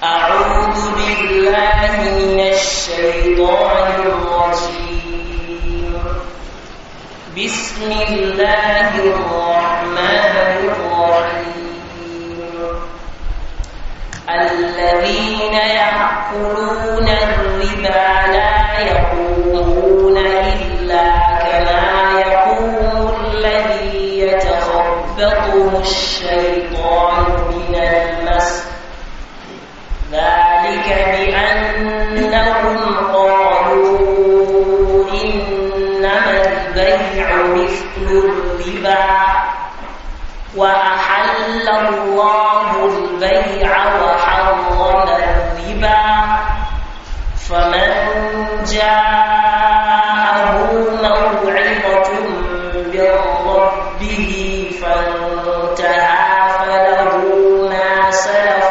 أعوذ بالله من الشيطان الرجيم بسم الله الرحمن الرحيم الذين يأكلون الربا لا يقومون إلا كما يقوم الذي يتخبطه الشيطان من المس ذلك بأنهم قالوا إنما البيع مثل الربا وأحل الله البيع وحرم الربا فمن جاءه موعظة من ربه فانتهى فله ما سلف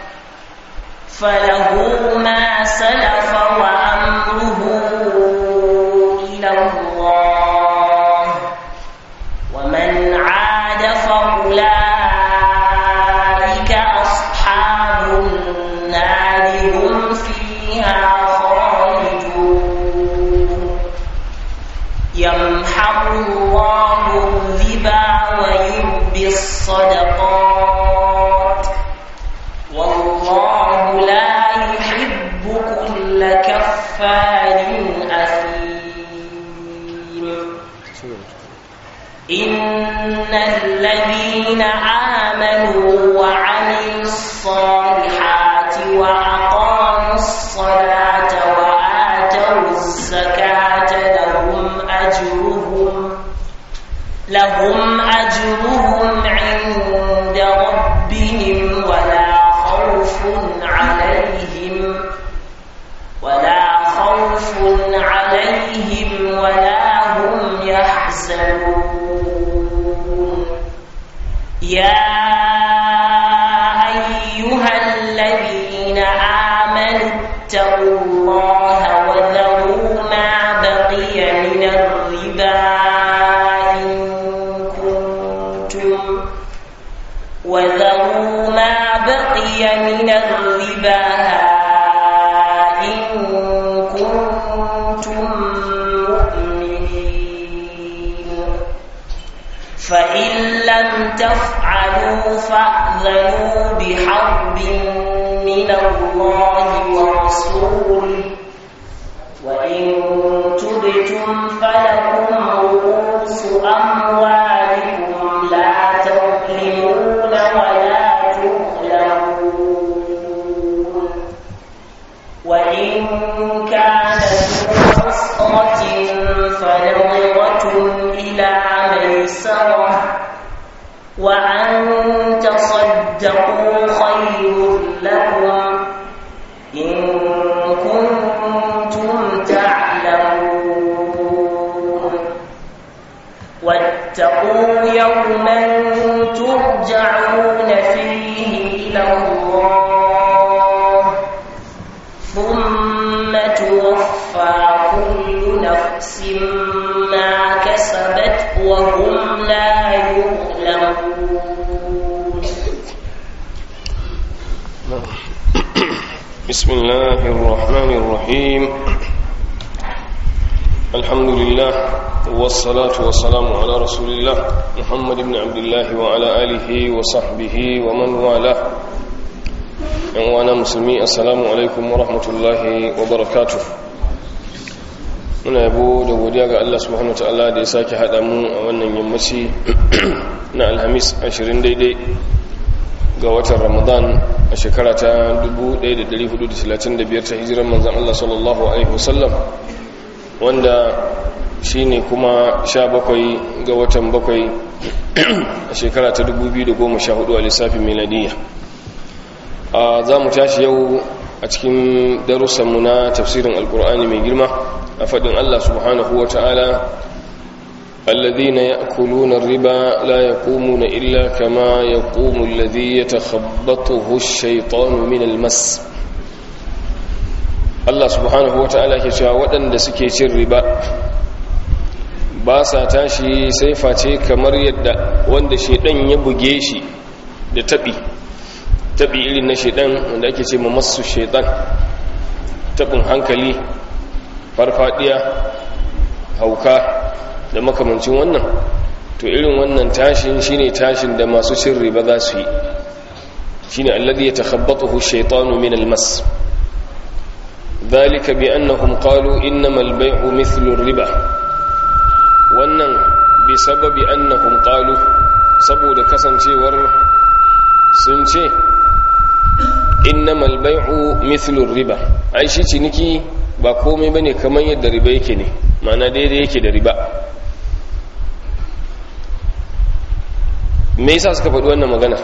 فله ما سلف وأمره إلى الله ومن عاد فأولئك أصحاب النار هم فيها خالدون يمحق الله الربا ويربي الصدقات والله لا يحب كل كفار أثيم إن الذين آمنوا وعملوا الصالحات وأقاموا الصلاة وآتوا الزكاة لهم أجرهم لهم أجرهم عند ربهم ولا خوف عليهم ولا خوف عليهم ولا هم يحزنون يا أيها الذين آمنوا اتقوا الله وذروا ما بقي من الربا إن كنتم وذروا ما بقي من الربا إن كنتم مؤمنين فإن لم تفعلوا فأذنوا بحرب من الله ورسوله وإن تبتم فلكم رؤوس أموالكم لا تظلمون ولا تظلمون وإن كان ذو عسرة فنظرة إلى ميسرة وأن تصدقوا خير لكم إن كنتم تعلمون واتقوا يوما ترجعون فيه إلى الله ثم توفى كل نفس ما كسبت وهم لا يظلمون بسم الله الرحمن الرحيم الحمد لله والصلاة والسلام على رسول الله محمد بن عبد الله وعلى آله وصحبه ومن والاه وانا مسلمي السلام عليكم ورحمة الله وبركاته muna yabo da godiya ga Allah subhanahu wa ta'ala da ya sake haɗa mu a wannan yammaci na alhamis 20 daidai ga watan ramadan a shekara ta 1435 ta hijiran manzan Allah sallallahu Alaihi wasallam wanda shi ne kuma 17 ga watan 7 a shekara ta 2014 a lissafin miladiyya za mu tashi yau a cikin darussanmu na tafsirin alkur'ani mai girma a faɗin Allah subhanahu wa ta'ala الذين يأكلون الربا لا يقومون إلا كما يقوم الذي يتخبطه الشيطان من المس Allah subhanahu wa ta'ala ke cewa waɗanda suke cin riba ba sa tashi sai face kamar yadda wanda shaidan ya buge shi da taɓi tabi irin na shaidan wanda ake ce masu shaidan tabin hankali farfadiya hauka da makamancin wannan to irin wannan tashin shine tashin da masu cin riba za su yi shine alladhi yatakhabbathu ash-shaytanu min al-mas dhalika bi annahum qalu innamal bay'u mithlu ar-riba wannan bi sababi annahum qalu saboda kasancewar sun ce innamal bay'u mithlu ar-riba ai shi ciniki ba komai bane kamar yadda riba yake ne ma'ana daidai yake da riba me yasa suka faɗi wannan magana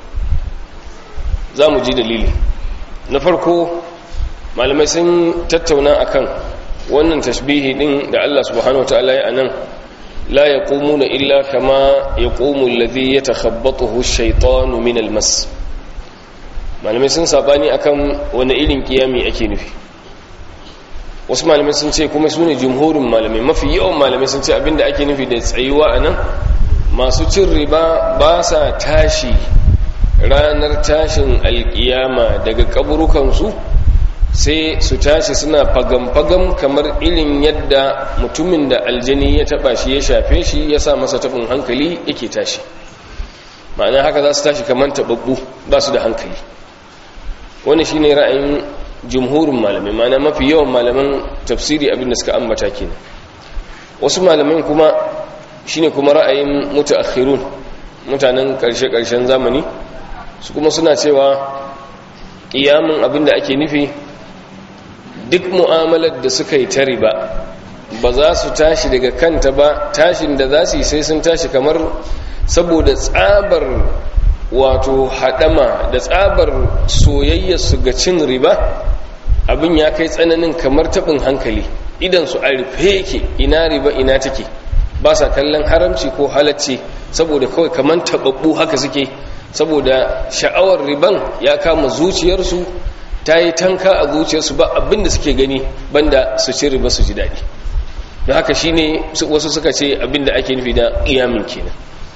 za mu ji dalili na farko malamai sun tattauna akan wannan tashbihi din da Allah subhanahu wataala ya anan la yaqumuna illa kama yaqumu alladhi yatakhabbathu ash-shaytanu min al-mas malamai sun sabani akan wani irin kiyami ake nufi wasu malamai sun ce kuma su ne jumhurin malamai mafi yawan malamai sun ce abinda ake nufi da tsayuwa a nan masu cin riba ba sa tashi ranar tashin alkiyama daga kaburukansu sai su tashi suna fagam-fagam kamar irin yadda mutumin da aljani ya taba shi ya shafe shi ya sa masa tafin hankali yake tashi ma'ana haka za su tashi kamar taɓaɓɓu ba su da hankali wani shine ra'ayin jumhurin malamai mana mafi yawan malaman tafsiri abinda suka ambata kenan wasu malamin kuma shine kuma ra'ayin mutaakhirun mutanen karshe-karshen zamani su kuma suna cewa kiyamun abinda ake nufi duk mu'amalar da suka yi ta riba ba za su tashi daga kanta ba tashin da za su yi sai sun tashi kamar saboda tsabar wato haɗama da tsabar soyayyarsu ga cin riba abin ya kai tsananin kamar taɓin hankali idan su a rufe yake ina riba ina take ba sa kallon haramci ko halacci saboda kawai kamar taɓaɓɓu haka suke saboda sha'awar riban ya kama zuciyarsu ta yi tanka a zuciyarsu ba abin da suke gani banda su ci riba su ji daɗi da haka shine wasu suka ce abin da ake nufi da ƙiyamin kenan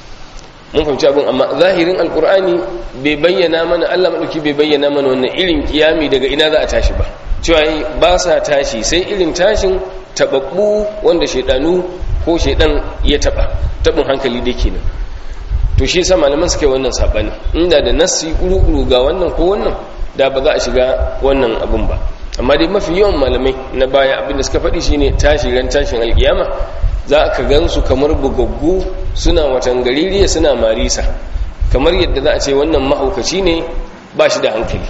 mun fahimci abin amma zahirin alkur'ani bai bayyana mana allah maɗauki bai bayyana mana wannan irin kiyami daga ina za a tashi ba cewa ba sa tashi sai irin tashin taɓaɓɓu wanda shaidanu ko shaidan ya taɓa taɓin hankali da kenan to shi yasa malaman suka yi wannan saɓani inda da nassi ƙuru ga wannan ko wannan da ba za a shiga wannan abin ba amma dai mafi yawan malamai na baya abin da suka faɗi shine tashi ran tashin alkiyama za ka gansu kamar bugaggu suna watan gaririya suna marisa kamar yadda za a ce wannan mahaukaci ne ba shi da hankali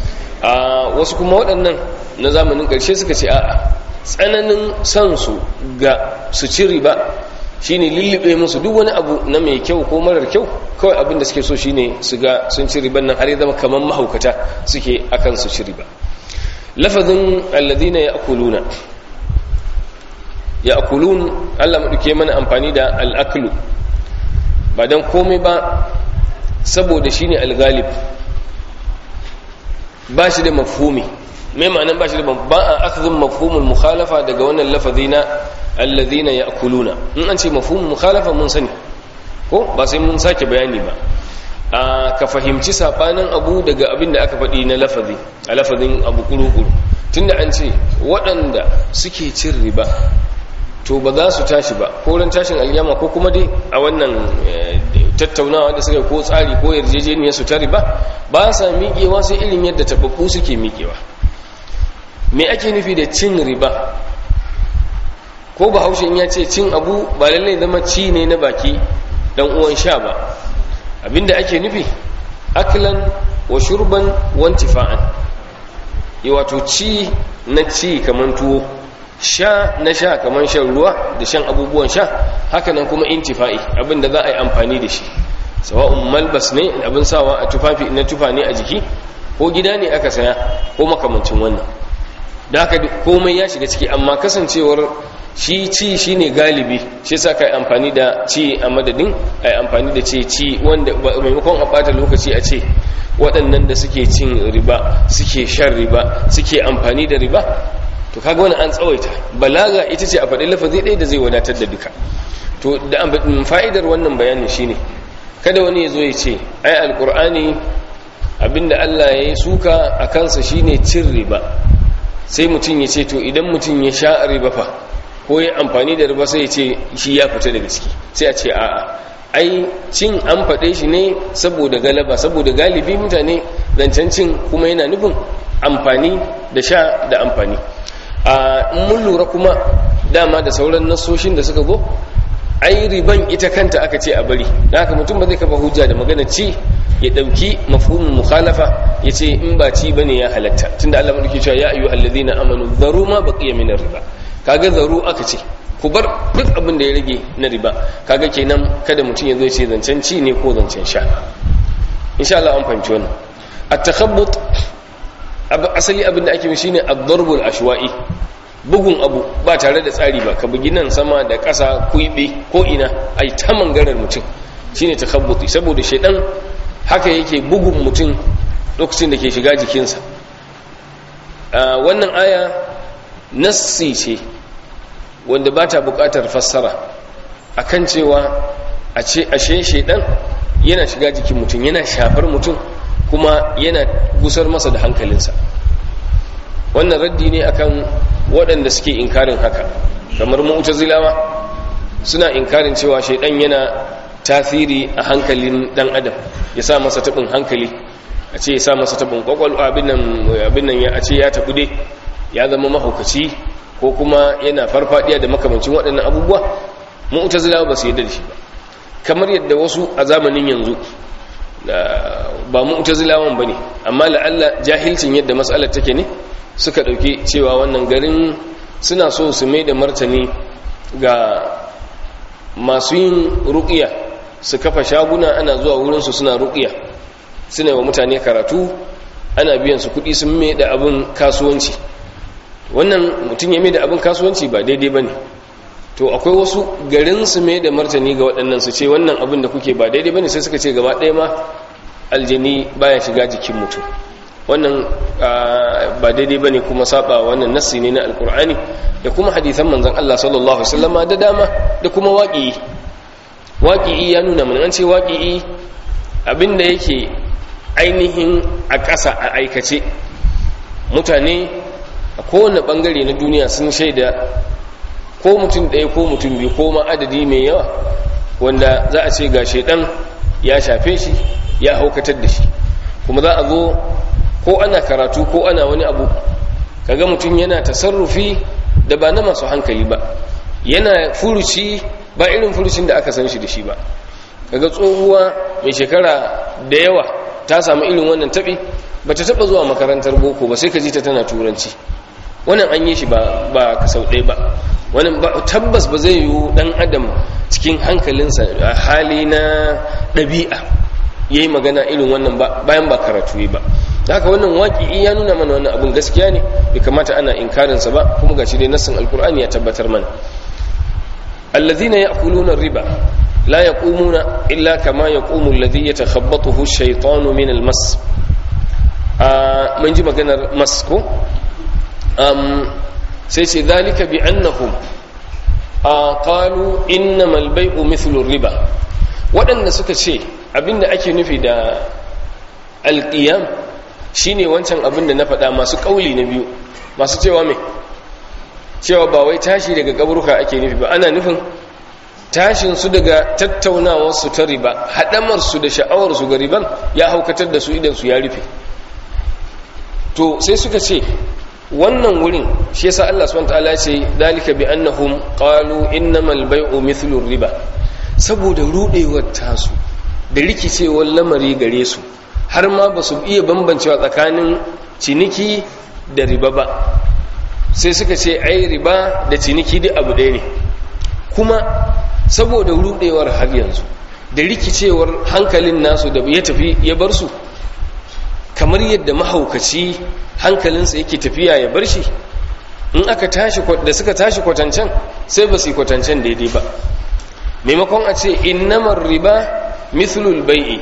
a wasu kuma waɗannan na zamanin ƙarshe suka ce a'a tsananin son su ga su ci riba shine lullube musu duk wani abu na mai kyau ko marar kyau kawai abin da suke so shine su ga sun ci riban nan har ya zama kamar mahaukata suke akan su ci riba lafazin alladhina ya'kuluna ya akulun Allah maɗauke mana amfani da al'aklu ba don komai ba saboda shi ne algalib ba shi da mafhumi mai ma'anan ba shi da ba a akzin mafhumin mukhalafa daga wannan lafazi na allazina ya akuluna in an ce mafhumin mukhalafa mun sani ko ba sai mun sake bayani ba a ka fahimci sabanin abu daga abin da aka faɗi na lafazi a lafazin abu kuru-kuru tunda an ce waɗanda suke cin riba to ba za su tashi ba ko ran tashin alyama ko kuma dai a wannan tattaunawa da suka ko tsari ko yarjejeniya su ta riba ba sa miƙewa sai irin yadda tababbu suke miƙewa me ake nufi da cin riba ko bahaushe ya ce cin abu ba lallai zama ci ne na baki dan uwan sha ba abinda ake nufi aklan wa shurban wa intifa'an wato ci na ci kaman tuwo sha na sha kamar shan ruwa da shan abubuwan sha hakanan kuma intifa'i abinda za a yi amfani da shi sawa'un malbas ne abin sawa a tufafi na tufa ne a jiki ko gida ne aka saya ko makamancin wannan da haka komai ya shiga ciki amma kasancewar shi ci shine galibi shi sa ka yi amfani da ci a madadin a yi amfani da ce ci wanda maimakon a bata lokaci a ce waɗannan da suke cin riba suke shan riba suke amfani da riba to kaga wani an tsawaita balaga ita ce a faɗi lafazi ɗaya da zai wadatar da duka to da fa'idar wannan bayanin shine kada wani ya zo ya ce ai alkur'ani abinda Allah ya yi suka a kansa shine cin riba sai mutum ya ce to idan mutum ya sha riba fa ko ya amfani da riba sai ya ce shi ya fita daga ciki sai a ce a'a ai cin an faɗe shi ne saboda galaba saboda galibi mutane zancen cin kuma yana nufin amfani da sha da amfani a mun lura kuma dama da sauran nasoshin da suka zo ai riban ita kanta aka ce a bari da haka mutum ba zai kafa hujja da magana ci ya dauki mafhumin mukhalafa ya ce in ba ci bane ya halatta tunda Allah madauki cewa ya ayyuhal ladina amanu dharu ma baqiya min riba kaga zaru aka ce ku bar duk abin da ya rage na riba kaga kenan kada mutum ya zo ce zancen ci ne ko zancen sha insha Allah an fahimci wannan at-takhabbut asali abin da ake mishi shine ad-darbul ashwa'i bugun abu ba tare da tsari ba ka bugi nan sama da ƙasa kuibe ko ina ai ta mangarar mutum shine takhabbuti saboda shedan haka yake bugun mutum lokacin da ke shiga jikinsa wannan aya nassi ce wanda ba ta buƙatar fassara akan cewa a ce ashe shedan yana shiga jikin mutum yana shafar mutum kuma yana gusar masa da hankalinsa wannan raddi ne akan waɗanda suke inkarin haka kamar mu'tazilawa suna inkarin cewa shaidan yana tasiri a hankalin dan adam ya sa masa tabin hankali a ce ya sa masa tabin kwakwalwa abin nan ya a ce ya tabu dai ya zama mahaukaci ko kuma yana farfadiya da makamancin waɗannan abubuwa mu'tazilawa ba su yadda da shi ba kamar yadda wasu a zamanin yanzu ba mu'tazilawan bane amma la'alla jahilcin yadda mas'alar take ne suka dauki cewa wannan garin suna so su mai da martani ga masu yin ruqiya su kafa shaguna ana zuwa wurin su suna ruqiya suna wa mutane karatu ana biyan su kuɗi sun mai da abin kasuwanci wannan mutum ya mai da abin kasuwanci ba daidai bane to akwai wasu garin su mai da martani ga waɗannan su ce wannan abin da kuke ba daidai bane sai suka ce gaba ɗaya ma aljani baya shiga jikin mutum wannan ba daidai bane kuma saba wannan nassi ne na alkur'ani da kuma hadithan manzon Allah sallallahu alaihi wasallama da dama da kuma waqi'i waqi'i ya nuna mun an ce waqi'i abinda yake ainihin a ƙasa a aikace mutane a kowane bangare na duniya sun shaida ko mutum ɗaya ko mutum biyu ko ma adadi mai yawa wanda za a ce ga shaidan ya shafe shi ya haukatar da shi kuma za a zo ko ana karatu ko ana wani abu kaga mutum yana tasarrufi da ba na masu hankali ba yana furuci ba irin furucin da aka san shi da shi ba kaga tsohuwa mai shekara da yawa ta samu irin wannan taɓi ba ta taɓa zuwa makarantar boko ba sai ka ji ta tana turanci wannan an yi shi ba ba ka sau ɗaya ba wannan ba tabbas ba zai yiwu ɗan adam cikin hankalinsa a hali na ɗabi'a ya yi magana irin wannan ba bayan ba karatu yi ba haka wannan waƙi ya nuna mana wannan abin gaskiya ne bai kamata ana inkarinsa ba kuma ga shi dai nassin alkur'ani ya tabbatar mana allazina ya'kuluna riba la yaqumuna illa kama yaqumu alladhi yatakhabbathu ash-shaytanu min al-mas mun ji maganar mas ko sai ce zalika bi annahum qalu innamal bay'u mithlu riba waɗanda suka ce abinda ake nufi da alqiyam shine wancan abinda na faɗa masu ƙauli na biyu masu cewa me cewa ba wai tashi daga kaburuka ake nufi ba ana nufin tashin su daga tattaunawar su ta riba haɗamar su da sha'awar su ga riban ya haukatar da su idan su ya rufe to sai suka ce wannan wurin shi yasa Allah subhanahu wataala ce dalika bi annahum qalu innamal bay'u mithlu riba saboda rudewar tasu da rikicewar lamari gare su har ma ba su iya bambancewa tsakanin ciniki da riba ba sai suka ce ai riba da ciniki duk abu ɗaya ne kuma saboda rudewar har yanzu da rikicewar hankalin nasu da ya tafi ya bar su kamar yadda mahaukaci hankalinsa yake tafiya ya bar shi in aka tashi da suka tashi kwatancan sai ba su yi kwatancan daidai ba maimakon a ce innamar riba mithlul bai'i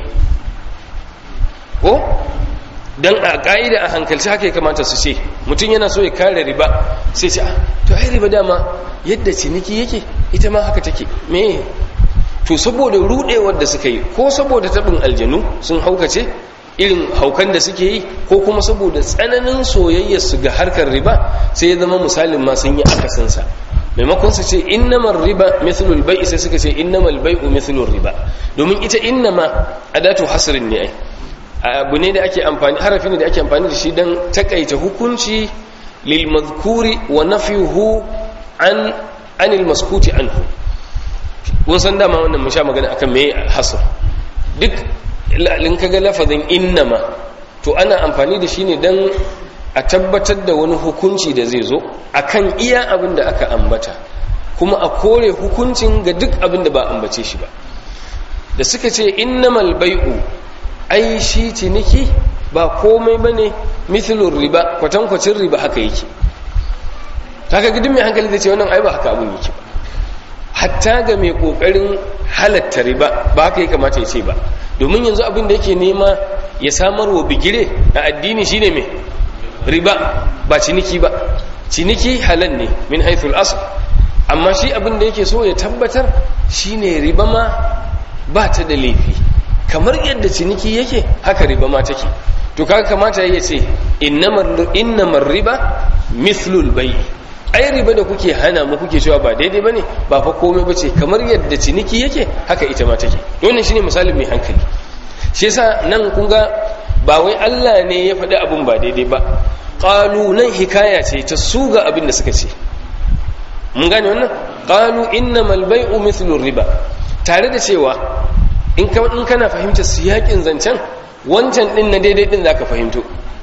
ko dan a ka'ida a hankalci haka ya kamata su ce mutum yana so ya kare riba sai ce to ai riba dama yadda ciniki yake ita ma haka take me to saboda rudewar da suka yi ko saboda tabin aljanu sun haukace irin haukan da suke yi ko kuma saboda tsananin soyayyar su ga harkar riba sai ya zama misalin ma sun yi akasinsa maimakon su ce innamar riba mithlul bai'i sai suka ce innamal bai'u mithlur riba domin ita innama adatu hasrin ne ai abu ne da ake amfani harafi ne da ake amfani da shi dan takaita hukunci lil madhkuri wa nafyuhu an anil maskuti anhu kun san dama wannan mun sha magana akan me hasr duk in kaga lafazin innama to ana amfani da shi ne dan a tabbatar da wani hukunci da zai zo akan iya abin da aka ambata kuma a kore hukuncin ga duk abin da ba ambace shi ba da suka ce innamal bai'u ai shi ciniki ba komai bane mithlur riba kwatankwacin riba haka yake kaga gidin mai hankali zai ce wannan ai ba haka abin yake ba hatta ga mai kokarin halatta riba ba haka ya kamata ya ce ba domin yanzu abin da yake nema ya samar wa bigire a addini shine mai riba ba ciniki ba ciniki halal ne min haithul asl amma shi abin da yake so ya tabbatar shine riba ma ba ta da laifi kamar yadda ciniki yake haka riba ma take to kaga kamata ya ce innamar riba mithlul bai ai riba da kuke hana mu kuke cewa ba daidai bane ba fa komai bace kamar yadda ciniki yake haka ita ma take wannan shine misalin mai hankali shi yasa nan kun ga ba wai Allah ne ya faɗi abin ba daidai ba qalu nan hikaya ce ta su ga abin da suka ce mun gane wannan qalu innamal bai'u mithlu riba tare da cewa in ka in kana fahimtar siyakin zancen wancan din na daidai din zaka fahimto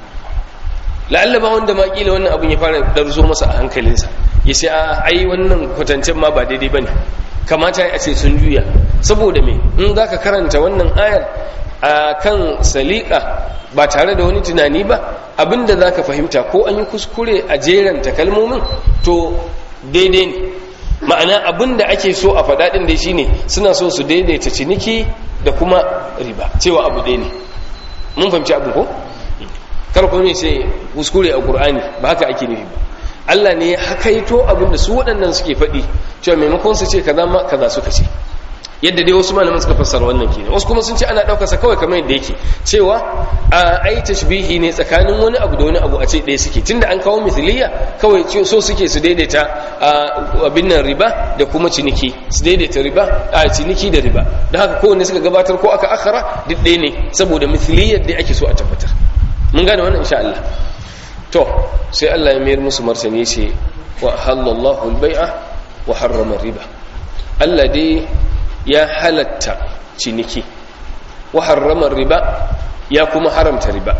la'alla ba wanda ma kila wannan abin ya fara darzo masa a hankalinsa ya ce a ai wannan kwatancen ma ba daidai bane kamata a ce sun juya saboda me in zaka karanta wannan ayar a kan salika ba tare da wani tunani ba abinda za ka fahimta ko an yi kuskure a jeranta kalmomin to daidai ne ma'ana abinda ake so a faɗaɗin dai shine suna so su daidaita ciniki da kuma riba cewa abu ɗaya ne mun fahimci abin ko kar ku ne sai kuskure a ƙur'ani ba haka ake nufi ba Allah ne ya hakaito abinda su waɗannan suke faɗi cewa maimakon su ce kaza ma kaza suka ce yadda dai wasu malaman suka fassara wannan kenan wasu kuma sun ce ana daukar sa kawai kamar yadda yake cewa a ai tashbihi ne tsakanin wani abu da wani abu a ce ɗaya suke tunda an kawo misliya kawai so suke su daidaita abin nan riba da kuma ciniki su daidaita riba a ciniki da riba da haka kowanne suka gabatar ko aka akhara duk ɗaya ne saboda misliyar da ake so a tabbatar mun gane wannan insha Allah to sai Allah ya mayar musu martani ce wa halallahu al-bai'a wa harrama riba Allah dai ya halatta ciniki wa harrama riba ya kuma haramta riba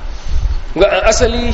ga asali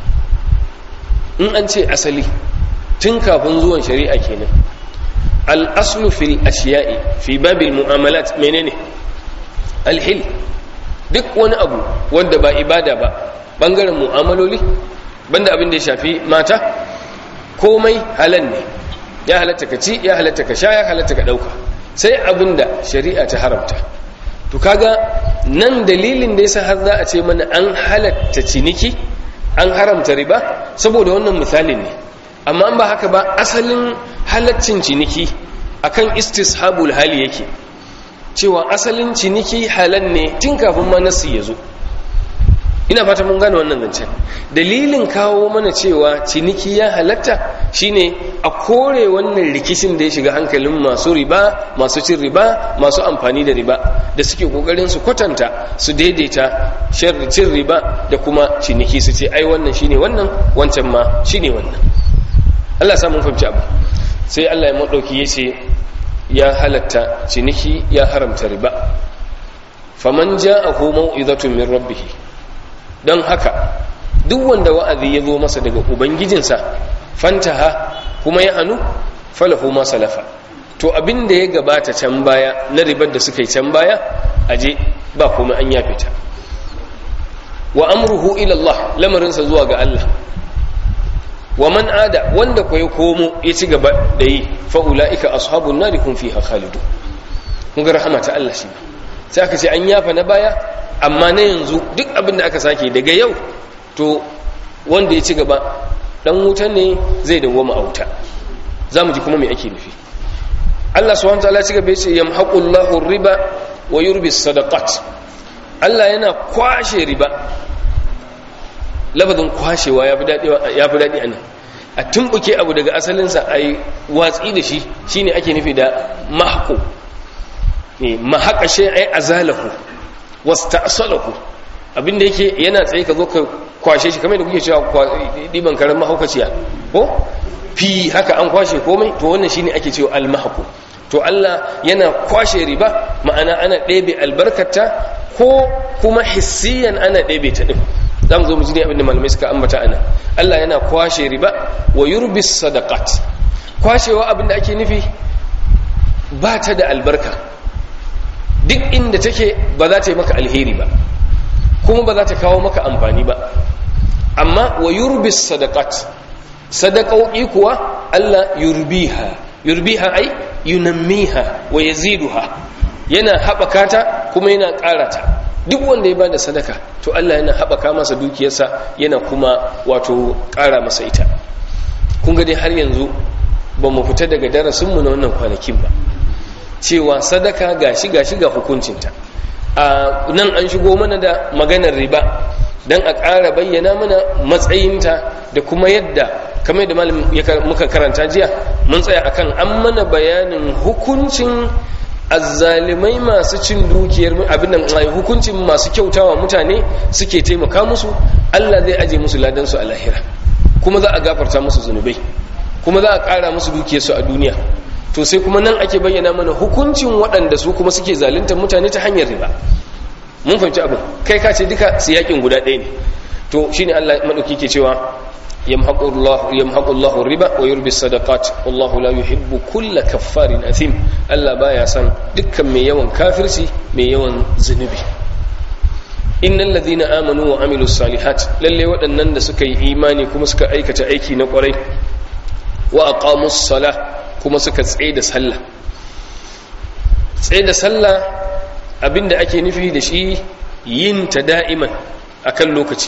in an ce asali tun kafin zuwan shari'a kenan al-aslu fil ashiya'i fi babil mu'amalat menene al-hil duk wani abu wanda ba ibada ba bangaren mu'amaloli banda abin da ya shafi mata komai halal ne ya halatta ka ci ya halatta ka sha ya halatta ka dauka sai abin da shari'a ta haramta to kaga nan dalilin da yasa har za a ce mana an halatta ciniki an haramta riba saboda wannan misalin ne amma an ba haka ba asalin halaccin ciniki akan istishabul hali yake cewa asalin ciniki halal ne tun kafin ma nasu ya zo ina fata mun gane wannan zancen dalilin kawo mana cewa ciniki ya halatta shine a kore wannan rikicin da ya shiga hankalin masu riba masu cin riba masu amfani da riba da suke kokarin su kwatanta su daidaita cin riba da kuma ciniki su ce ai wannan shine wannan wancan ma shine wannan Allah samun fahimci abu sai Allah ya madauki yace ya halatta ciniki ya haramta riba faman ja'ahu mau'izatun min rabbih don haka duk wanda wa'azi ya zo masa daga ubangijinsa fantaha kuma ya hannu falahu ma salafa to abin da ya gabata can baya na ribar da suka yi can baya aje ba kuma an yafe ta wa amruhu ila Allah lamarinsa zuwa ga Allah wa man ada wanda ko ya komo ya ci gaba da yi fa ulaika ashabun nari hum fiha khalidu kun ga rahama ta Allah shi sai aka ce an yafa na baya amma na yanzu duk abin da aka sake daga yau to wanda ya ci gaba dan wuta ne zai dawoma a wuta za mu ji kuma mai ake nufi Allah subhanahu wataala ci gaba yace yamhaqullahu riba wa yurbi sadaqat Allah yana kwashe riba lafazin kwashewa ya fi daɗi a nan a tumbuke abu daga asalinsa a yi watsi da shi shine ake nufi da mahako mahaka shi ai azalahu wasta'salahu abinda yake yana tsaye ka zo ka kwashe shi kamar da kuke cewa diban karen mahaukaciya ko fi haka an kwashe komai to wannan shine ake cewa almahku to Allah yana kwashe riba ma'ana ana ɗebe albarkata ko kuma hissiyan ana ɗebe ta ɗin za mu zo mu ji abin da malamai suka ambata ana Allah yana kwashe riba wa yurbis sadaqat kwashewa abin da ake nufi ba ta da albarka duk inda take ba za ta yi maka alheri ba kuma ba za ta kawo maka amfani ba amma wa yurbis sadaqat sadaqauki kuwa Allah yurbiha yurbiha ai yunammiha wa yaziduha yana haɓaka ta kuma yana ƙara ta duk wanda ya bada sadaka to Allah yana haɓaka masa dukiyarsa yana kuma wato ƙara masa ita kun ga dai har yanzu ba mu fita daga darasinmu na wannan kwanakin ba cewa sadaka gashi gashi ga hukuncinta a nan an shigo mana da maganar riba don a ƙara bayyana mana matsayinta da kuma yadda kamar da malam muka karanta jiya mun tsaya akan an mana bayanin hukuncin azzalimai masu cin dukiyar abin nan hukuncin masu kyautawa mutane suke taimaka musu Allah zai aje musu ladan su a lahira kuma za a gafarta musu zunubai kuma za a ƙara musu dukiyarsu a duniya to sai kuma nan ake bayyana mana hukuncin waɗanda su kuma suke zaluntar mutane ta hanyar riba mun fahimci abin kai ka ce duka siyakin guda ɗaya ne to shine Allah madauki ke cewa yamhaqullahu riba wa yurbi sadaqat wallahu la yuhibbu kulla kaffarin athim Allah baya san dukkan mai yawan kafirci mai yawan zunubi innal ladina amanu wa amilus salihat lalle waɗannan da suka yi imani kuma suka aikata aiki na ƙwarai wa aqamus salah kuma suka tsaye da sallah tsaye da sallah abinda ake nufi da shi yin ta da'iman akan lokaci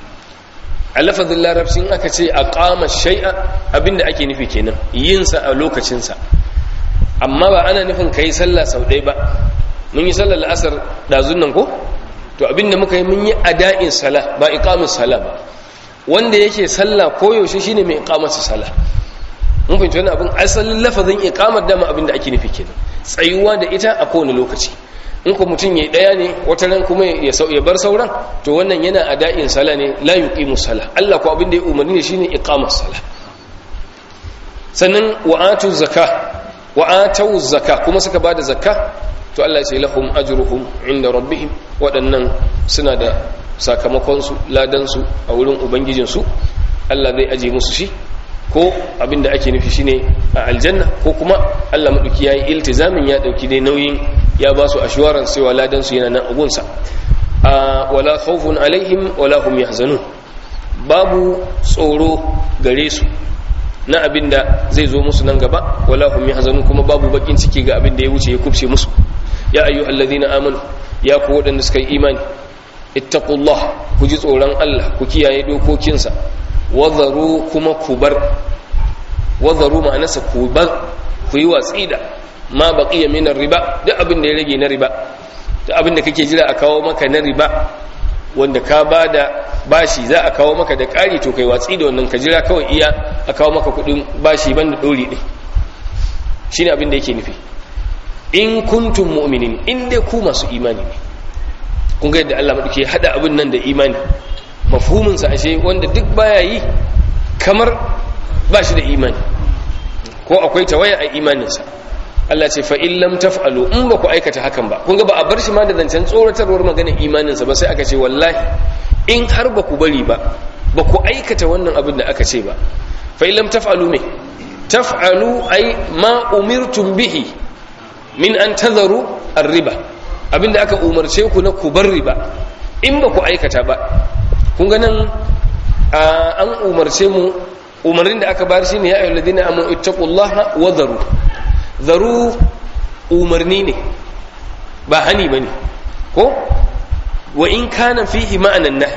a lafazin larabcin aka ce a kama shai'a abinda ake nufi kenan yinsa a lokacinsa amma ba ana nufin ka yi sallah sau ɗaya ba mun yi sallar la'asar ɗazun nan ko to abinda muka yi mun yi ada'in sala ba iqamus sala ba wanda yake sallah koyaushe shine mai iqamatu sala mun fahimci wani abin asalin lafazin iqamar dama abinda ake nufi kenan tsayuwa da ita a kowane lokaci in ko mutum ya daya ne wata ran kuma ya bar sauran to wannan yana ada'in sala ne la yuqimu sala Allah ko abin da ya umarni ne shine iqamas sala sannan wa atu zakah wa atu zakah kuma suka bada zakka to Allah ya ce lahum ajruhum inda rabbihim waɗannan suna da sakamakon su ladan su a wurin ubangijin su Allah zai aje musu shi ko abinda ake nufi shine a aljanna ko kuma Allah madauki yayi iltizamin ya dauki dai nauyin ya ba su assurance cewa ladan su yana nan a gunsa wala khawfun alaihim wala hum yahzanun babu tsoro gare su na abinda zai zo musu nan gaba wala hum yahzanun kuma babu bakin ciki ga abinda ya wuce ya kubce musu ya ayyuhallazina amanu ya ku wadanda suka yi imani ittaqullah ku ji tsoron Allah ku kiyaye dokokinsa wazaru kuma ku bar wazaru ma'anarsa ku bar ku yi watsi da ma baqiya min riba duk abin da ya rage na riba duk abin da kake jira a kawo maka na riba wanda ka bada bashi za a kawo maka da ƙari to kai watsi da wannan ka jira kawai iya a kawo maka kuɗin bashi banda ɗori ɗin shine abin da yake nufi in kuntum mu'minin in dai ku masu imani ne kun ga yadda Allah madauke hada abin nan da imani mafhumin sa ashe wanda duk baya yi kamar ba shi da imani ko akwai tawaya a imaninsa Allah ce fa in lam taf'alu in ba ku aikata hakan ba kun ga ba a bar shi ma da zancen tsoratarwar maganar imaninsa ba sai aka ce wallahi in har ba ku bari ba ba ku aikata wannan abin da aka ce ba fa in lam taf'alu me taf'alu ay ma umirtum bihi min an tadharu ar-riba abinda aka umarce ku na ku bar riba in ba ku aikata ba kun ga nan an umarce mu umarnin da aka bar shine ya ayyuhal ladina amanu ittaqullaha wa dharu dharu umarni ne ba hani bane ko wa in kana fihi ma'anan nahi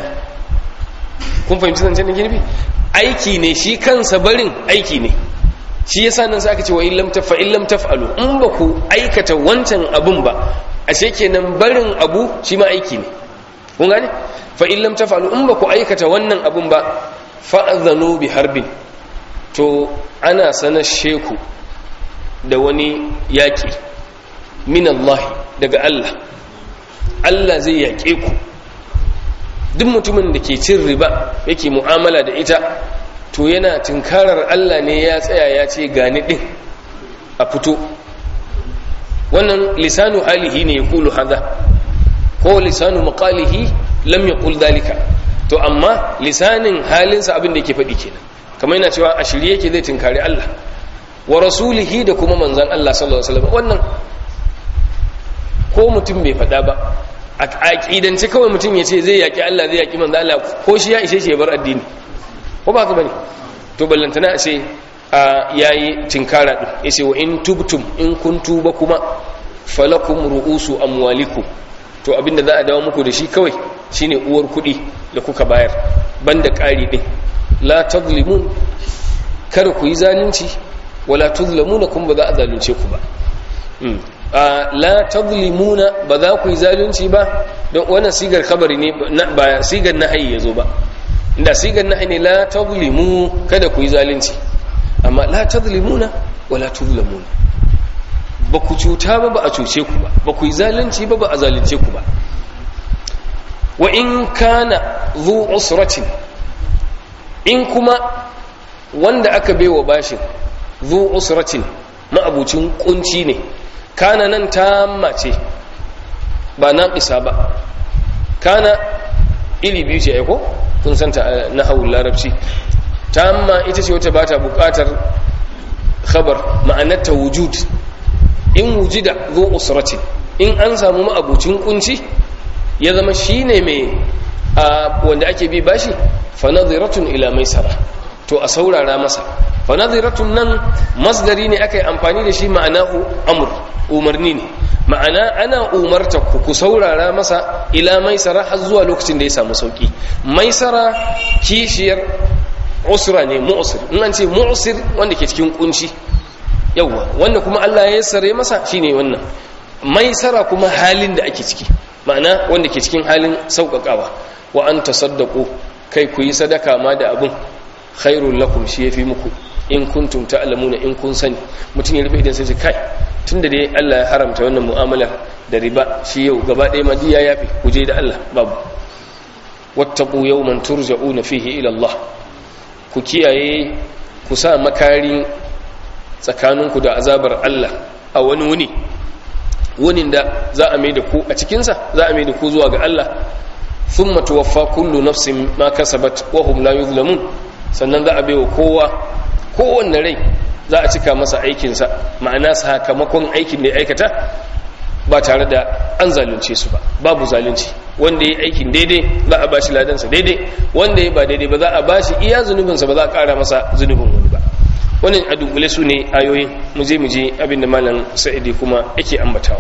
kun fahimci zancen da girbi aiki ne shi kansa barin aiki ne shi yasa nan sai aka ce wa in lam tafa in lam taf'alu in ba ku aikata wancan abun ba ashe kenan barin abu shi ma aiki ne kun gane fa in lam tafalu in ba ku aikata wannan abun ba fa'adhanu bi harbin to ana sanar sheku da wani yaƙi min Allah daga Allah Allah zai yaƙe ku duk mutumin da ke cin riba yake mu'amala da ita to yana tunkarar Allah ne ya tsaya ya ce gani ɗin a fito wannan lisanu halihi ne ya kulu haza ko lisanu maƙalihi lam ya kul dalika to amma lisanin halinsa abin da yake faɗi kenan kamar yana cewa a shirye yake zai tunkari Allah wa rasulihi da kuma manzan Allah sallallahu alaihi wasallam wannan ko mutum bai faɗa ba a aƙidance kawai mutum ya ce zai yaƙi Allah zai yaƙi manzan Allah ko shi ya ishe shi ya bar addini ko ba ka bane to ballantana a ce a yayi tinkara din yace wa in tubtum in kun tuba kuma falakum ru'usu amwalikum to abinda za a dawo muku da shi kawai shine uwar kuɗi da kuka bayar banda ƙari din la tazlimun kar ku yi zalunci wala tuzlamuna kuma ba za a zalunce ku ba la tazlimuna ba za ku yi zalunci ba don wannan sigar khabari ne ba sigar nahayi yazo ba inda sigar nahayi ne la tazlimu kada ku yi zalunci amma la tazlimuna wala tuzlamuna ba ku cuta ba ba a cuce ku ba ba ku yi zalunci ba ba a zalunce ku ba wa in kana zu usratin in kuma wanda aka baiwa bashin zu usratin ma'abucin kunci ne kana nan tamma ce ba naqisa ba kana iri biyu ce aiko kun santa na hawul larabci tamma ita ce wata bata bukatar khabar ma'anarta wujud in wujida zu usratin in an samu ma'abucin kunci ya zama shine mai wanda ake bi bashi fa nadhiratun ila maisara to a saurara masa fa nadhiratun nan masdari ne aka yi amfani da shi ma'anahu amr umarni ne ma'ana ana umarta ku ku saurara masa ila maisara har zuwa lokacin da ya samu sauki maisara kishiyar usra ne mu'sir in an ce mu'sir wanda ke cikin kunci yawa wanda kuma Allah ya sare masa shine wannan maisara kuma halin da ake ciki ma'ana wanda ke cikin halin sauƙaƙawa wa an tasaddaqu kai ku yi sadaka ma da abun khairul lakum shi yafi muku in kuntum ta'lamuna in kun sani mutum ya rufe idan sai kai tunda dai Allah ya haramta wannan mu'amala da riba shi yau gaba ɗaya madiya yafi ku je da Allah babu wattaqu yawman turja'una fihi ila Allah ku kiyaye ku sa makari tsakaninku da azabar Allah a wani wuni wunin da za a mai da ku a cikinsa za a mai da ku zuwa ga Allah thumma tuwaffa kullu nafsin ma kasabat wa hum la yuzlamun sannan za a baiwa kowa kowanne rai za a cika masa aikinsa ma'ana sakamakon aikin da ya aikata ba tare da an zalunce su ba babu zalunci wanda ya aikin daidai za a bashi ladansa daidai wanda ya ba daidai ba za a bashi iya zunubinsa ba za a kara masa zunubin wani ba wannan a dunkule su ne ayoyin mu je mu je abinda malam sa'idi kuma yake ambatawa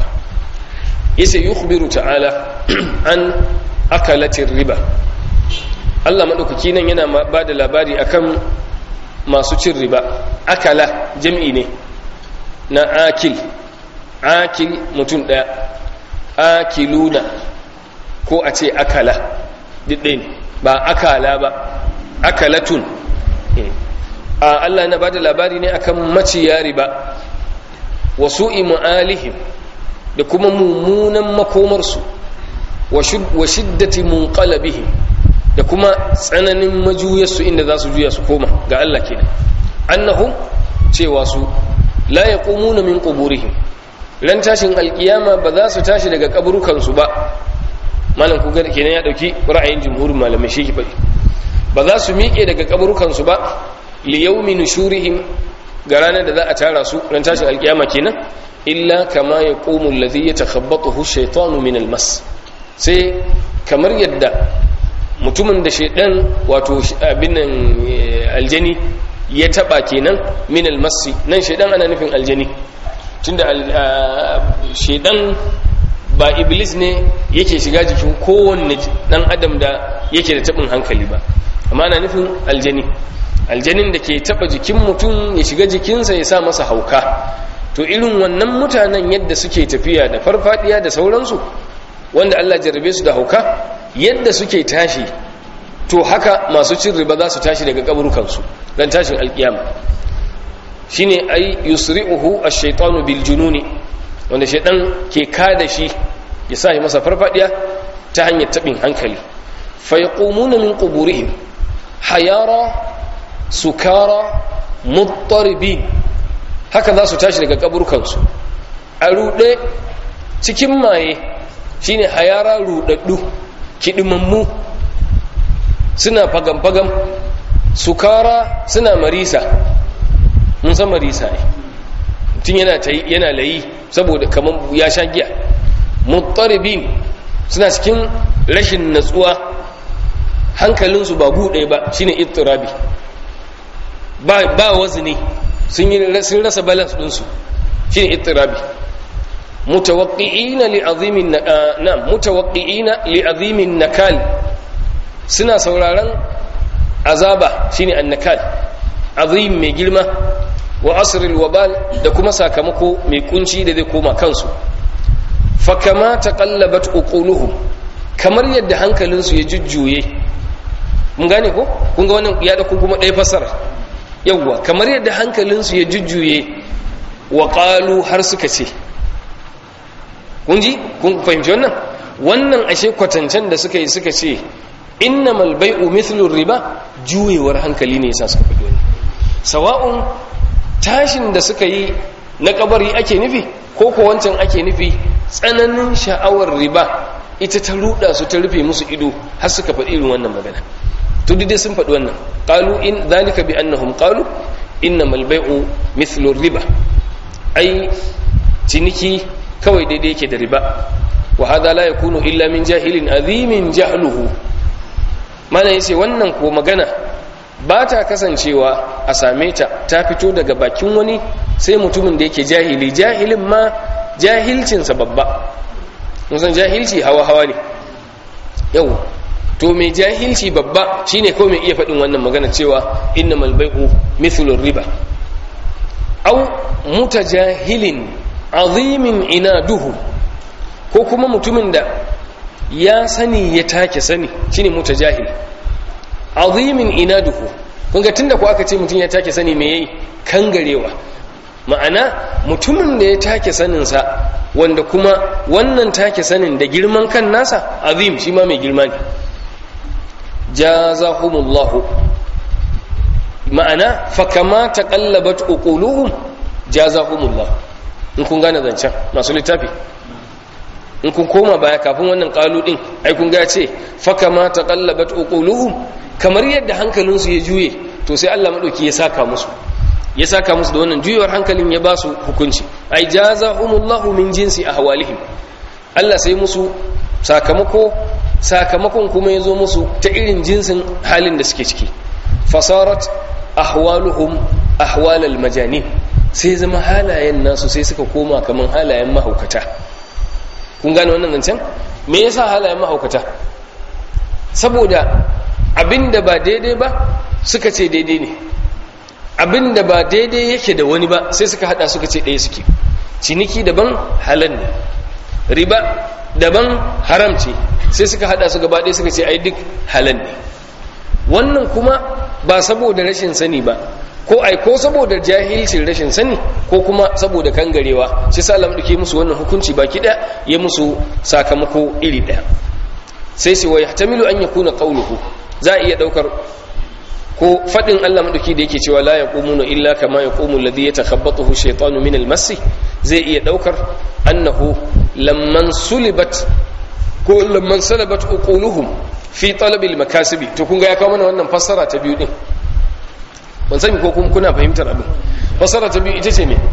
yace yukhbiru ta'ala an akalatir riba Allah madaukaki nan yana ba da labari akan masu cin riba akala jam'i ne na akil akil mutum daya akiluna ko a ce akala ɗin ba akala ba akalatun a Allah na ba da labari ne akan maciya riba wasu imu'alihim da kuma mummunan makomarsu wa shiddati munqalabihim da kuma tsananin majuyarsu inda za su juya su koma ga Allah kenan annahum cewa su la yaqumuna min quburihim ran tashin alkiyama ba za su tashi daga kaburukansu ba malam ku kenan ya dauki ra'ayin jumhurin malamai shi faɗi ba za su miƙe daga kaburukansu ba li yawmi nushurihim ga ranar da za a tara su ran tashin alkiyama kenan illa kama yaqumu alladhi yatakhabbathu ash-shaytanu min al-mas sai kamar yadda mutumin da shaidan wato abin aljani ya taba kenan min almasi nan shaidan ana nufin aljani tunda shaidan ba iblis ne yake shiga jikin kowanne dan adam da yake da tabin hankali ba amma ana nufin aljani aljanin da ke taba jikin mutum ya shiga jikinsa ya sa masa hauka to irin wannan mutanen yadda suke tafiya da farfadiya da sauransu wanda Allah jarrabe su da hauka yadda suke tashi to haka masu cin riba za su tashi daga kaburukansu dan tashin alkiyama shine ai yusri'uhu ash-shaytanu bil jununi wanda shaytan ke kada shi ya sa masa farfadiya ta hanyar tabin hankali fa yaqumuna min quburihim hayara sukara muttaribin haka za su tashi daga kaburukansu a rude cikin maye shine hayara rudaddu kidimammu suna fagam-fagam sukara suna marisa mun san marisa ne tun yana ta yana layi saboda kamar ya sha giya muttaribin suna cikin rashin natsuwa hankalinsu ba buɗe ba shine ittirabi ba ba wazni sun yi sun rasa balance ɗinsu shine ittirabi mutawaqqi'ina li'azimin na mutawaqqi'ina li'azimin nakal suna sauraron azaba shine annakal azim mai girma wa asril wabal da kuma sakamako mai kunci da zai koma kansu fa kama taqallabat uquluhum kamar yadda hankalinsu ya jujjuye mun gane ko kun ga wannan ya da kuma ɗaya fasara yawwa kamar yadda hankalinsu ya jujjuye wa qalu har suka ce kun ji kun fahimci wannan wannan ashe kwatancen da suka yi suka ce innamal bai'u mithlu riba juyewar hankali ne yasa suka faɗi wannan sawa'un tashin da suka yi na kabari ake nufi ko ko wancan ake nufi tsananin sha'awar riba ita ta ruda su ta rufe musu ido har suka faɗi irin wannan magana to dai sun faɗi wannan qalu in dhalika bi annahum qalu innamal bai'u mithlu riba ai ciniki kawai daidai yake da riba wa hadha la yakunu illa min jahilin azimin jahluhu mana yace wannan ko magana ba ta kasancewa a same ta ta fito daga bakin wani sai mutumin da yake jahili jahilin ma jahilcinsa babba musan jahilci hawa-hawa ne yau to mai jahilci babba shine kawai mai iya faɗin wannan magana cewa innamal bai'u mithlur riba au mutajahilin azimin inaduhu ko kuma mutumin da ya sani ya take sani shine mutajahil azimin inaduhu kun ga tunda ko aka ce mutum ya take sani me yayi kangarewa ma'ana mutumin da ya take saninsa wanda kuma wannan take sanin da girman kan nasa azim shi ma mai girma ne jazahumullahu ma'ana fa kama taqallabat uquluhum jazahumullah in kun gane zancen masu littafi in kun koma baya kafin wannan kalu din ai kun ga ce fa kama taqallabat uquluhum kamar yadda hankalinsu ya juye to sai Allah madauki ya saka musu ya saka musu da wannan juyewar hankalin ya ba su hukunci ai jazahumullahu min jinsi ahwalihim Allah sai musu sakamako sakamakon kuma ya zo musu ta irin jinsin halin da suke ciki fasarat ahwaluhum ahwalal majanin sai zama halayen nasu sai suka koma kaman halayen mahaukata kun gane wannan zancen me yasa halayen mahaukata saboda abinda ba daidai ba suka ce daidai ne abinda ba daidai yake da wani ba sai suka hada suka ce ɗaya suke ciniki daban halal ne riba daban haram ce sai suka hada su gaba ɗaya suka ce ai duk halal ne wannan kuma ba saboda rashin sani ba ko ai ko saboda jahilcin rashin sani ko kuma saboda kangarewa shi sa Allah duke musu wannan hukunci baki ɗaya ya musu sakamako iri ɗaya sai sai wa yahtamilu an yakuna qawluhu za a iya daukar ko fadin Allah madauki da yake cewa la yaqumuna illa kama yaqumu alladhi yatakhabbathu shaytanu min al-mass zai iya daukar annahu lamman sulibat ko lamman salabat uquluhum fi talab al-makasibi to kun ga ya kawo mana wannan fassara ta biyu din ban sani ko kuna fahimtar abin fassara ta biyu ita ce me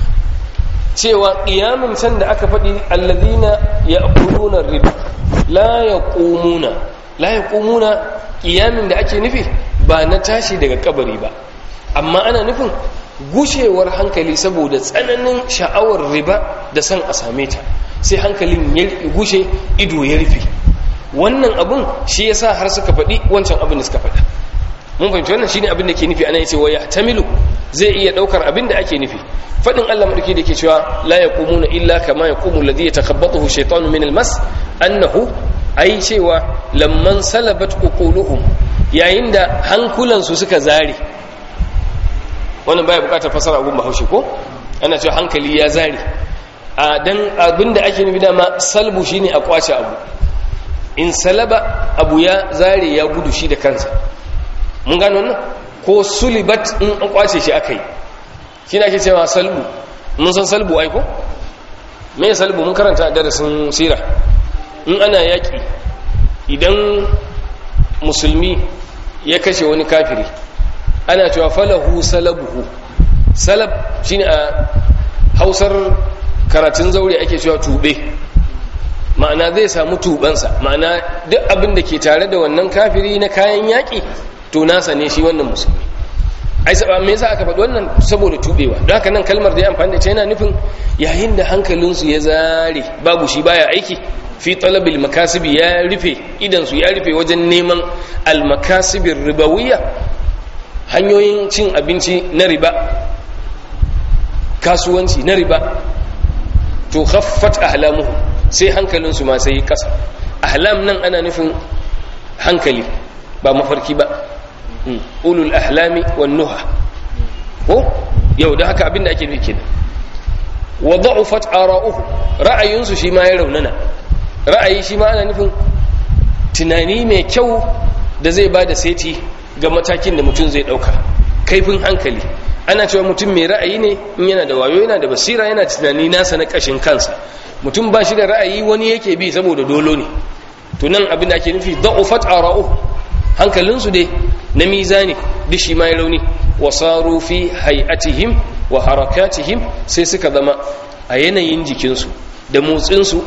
cewa qiyamin san da aka faɗi alladhina ya'kuluna riba la yaqumuna la yaqumuna qiyamin da ake nufi ba na tashi daga kabari ba amma ana nufin gushewar hankali saboda tsananin sha'awar riba da san a same ta sai hankalin ya gushe ido ya rufe wannan abun shi yasa har suka faɗi wancan abin da suka faɗa mun fahimci wannan shine abin da ke nufi ana yace wa yahtamilu zai iya daukar abin da ake nufi fadin Allah madauki da ke cewa la yaqumuna illa kama yaqumu alladhi yatakhabbathu shaytanu min almas annahu ai cewa lamman salabat uquluhum yayin da hankulansu suka zare wannan baya bukatar fasara abun bahaushe ko ana cewa hankali ya zare a dan abinda ake nufi dama salbu shine a kwace abu in salaba abu ya zare ya gudu shi da kansa mun gano wannan ko sulibat in an kwace shi akai shine ake cewa salbu mun san salbu ai ko me salbu mun karanta a darasin sira in ana yaki idan musulmi ya kashe wani kafiri ana cewa falahu salabuhu salab shine a hausar karatun zaure ake cewa tube ma'ana zai samu tubansa ma'ana duk abin da ke tare da wannan kafiri na kayan yaƙi to nasa ne shi wannan musulmi ai saba me yasa aka faɗi wannan saboda tubewa don haka nan kalmar da ya amfani da ta yana nufin yayin da hankalinsu ya zare babu shi baya aiki fi talabil makasibi ya rufe idan su ya rufe wajen neman almakasibin ribawiyya hanyoyin cin abinci na riba kasuwanci na riba to khaffat ahlamuhum sai hankalinsu ma sai kasa ahlam nan ana nufin hankali ba mafarki ba ulul ahlami wan nuha ko yau da haka abinda ake nufi kenan wa da'ufat ara'uhu ra'ayinsu shi ma ya raunana ra'ayi shi ma ana nufin tunani mai kyau da zai bada seti ga matakin da mutum zai dauka kaifin hankali ana cewa mutum mai ra'ayi ne in yana da wayo yana da basira yana tunani nasa na kashin kansa mutum ba shi da ra'ayi wani yake bi saboda dolo ne to nan abin da ake nufi da'ufat ara'u hankalinsu dai na mizani duk shi mai rauni wasaru fi hay'atihim wa harakatihim sai suka zama a yanayin jikinsu da motsinsu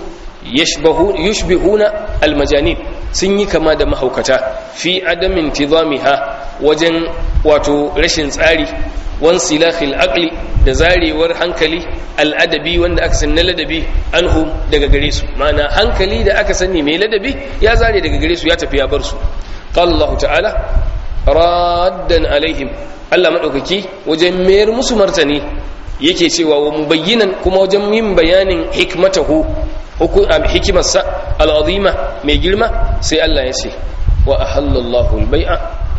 yushbihuna almajanin sun yi kama da mahaukata fi adamin tizamiha wajen wato rashin tsari wan silahil aqli da zarewar hankali al'adabi wanda aka sani na ladabi anhum daga gare su ma'ana hankali da aka sani mai ladabi ya zare daga gare su ya tafi ya bar su qala Allah ta'ala raddan alaihim Allah madaukaki wajen mayar musu martani yake cewa wa mubayyinan kuma wajen yin bayanin hikmatahu hikimarsa al'azima mai girma sai Allah ya ce wa ahallallahu al-bai'a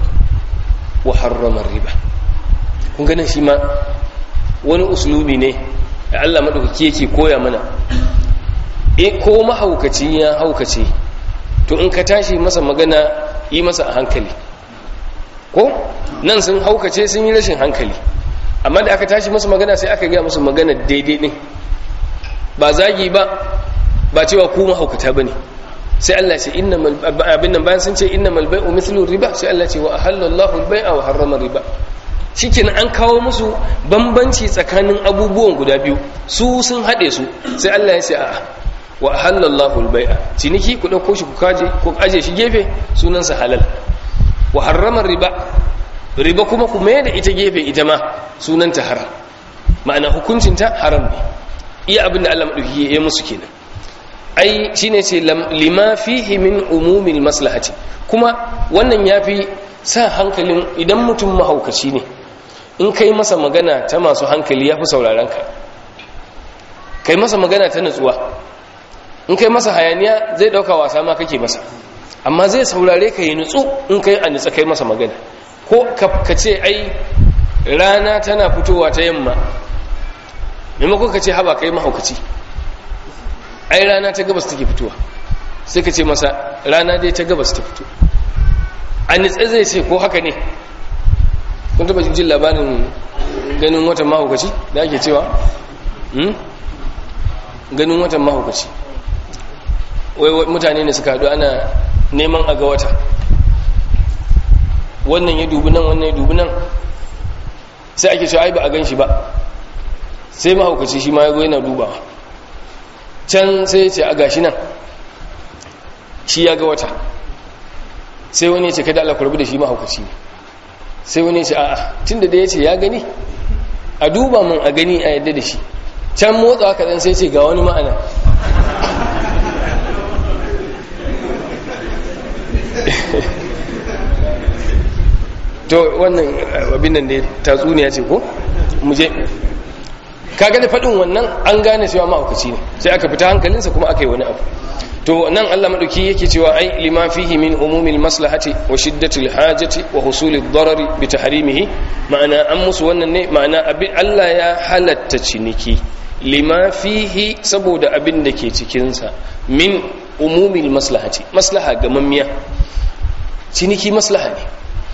wa harrama riba kun ganin shi ma wani uslubi ne da Allah maɗaukaki yake koya mana e ko mahaukaci ya haukace to in ka tashi masa magana yi masa a hankali ko nan sun haukace sun yi rashin hankali amma da aka tashi masa magana sai aka gaya musu magana daidai ɗin ba zagi ba ba cewa ku mahaukata ba ne sai Allah ce abin nan bayan sun ce innamal bai'u mithlu riba sai Allah ce wa ahallallahu al-bai'a wa harrama riba shikenan an kawo musu bambanci tsakanin abubuwan guda biyu su sun haɗe su sai Allah ya ce a'a wa ahallallahu al-bai'a ciniki ku dauko shi ku kaje ku aje shi gefe sunansa halal wa harrama riba riba kuma ku mai da ita gefe ita ma sunanta haram ma'ana hukuncinta haram ne iya abin da Allah madauki ya musu kenan ai shine ce lima fihi min umumil maslahati kuma wannan yafi sa hankalin idan mutum mahaukaci ne in kai masa magana ta masu hankali yafi sauraron ka kai masa magana ta nutsuwa in kai masa hayaniya zai dauka wasa ma kake masa amma zai saurare ka yi nutsu in kai a nutsa kai masa magana ko ka ce ai rana tana fitowa ta yamma maimakon ka ce haba kai mahaukaci ai rana ta gabas take fitowa sai ka ce masa rana dai ta gabas ta fito a nitsa zai ce ko haka ne kun taba jin labarin ganin watan mahaukaci da ake cewa ganin watan mahaukaci wai mutane ne suka haɗu ana neman a ga wata wannan ya dubi nan wannan ya dubi nan sai ake cewa ai ba a gan shi ba sai mahaukaci shi ma ya yana dubawa can sai ya ce a gashi nan shi ya ga wata sai wani ya ce kada Allah kurbi da shi mahaukaci ne sai wani ya ce a'a tun da ya ce ya gani a duba mun a gani a yadda da shi can motsa haka dan sai ce ga wani ma'ana to to wannan abin nan ne tatsuniya ce ko mu je kaga da faɗin wannan an gane cewa mahaukaci ne sai aka fita hankalinsa kuma aka yi wani abu to nan Allah madauki yake cewa ai lima fihi min umumil maslahati wa shiddatil hajati wa husulid darari bi tahrimihi ma'ana an musu wannan ne ma'ana abin Allah ya halatta ciniki lima fihi saboda abin da ke cikin sa min umumil maslahati maslaha gamammiya ciniki maslaha ne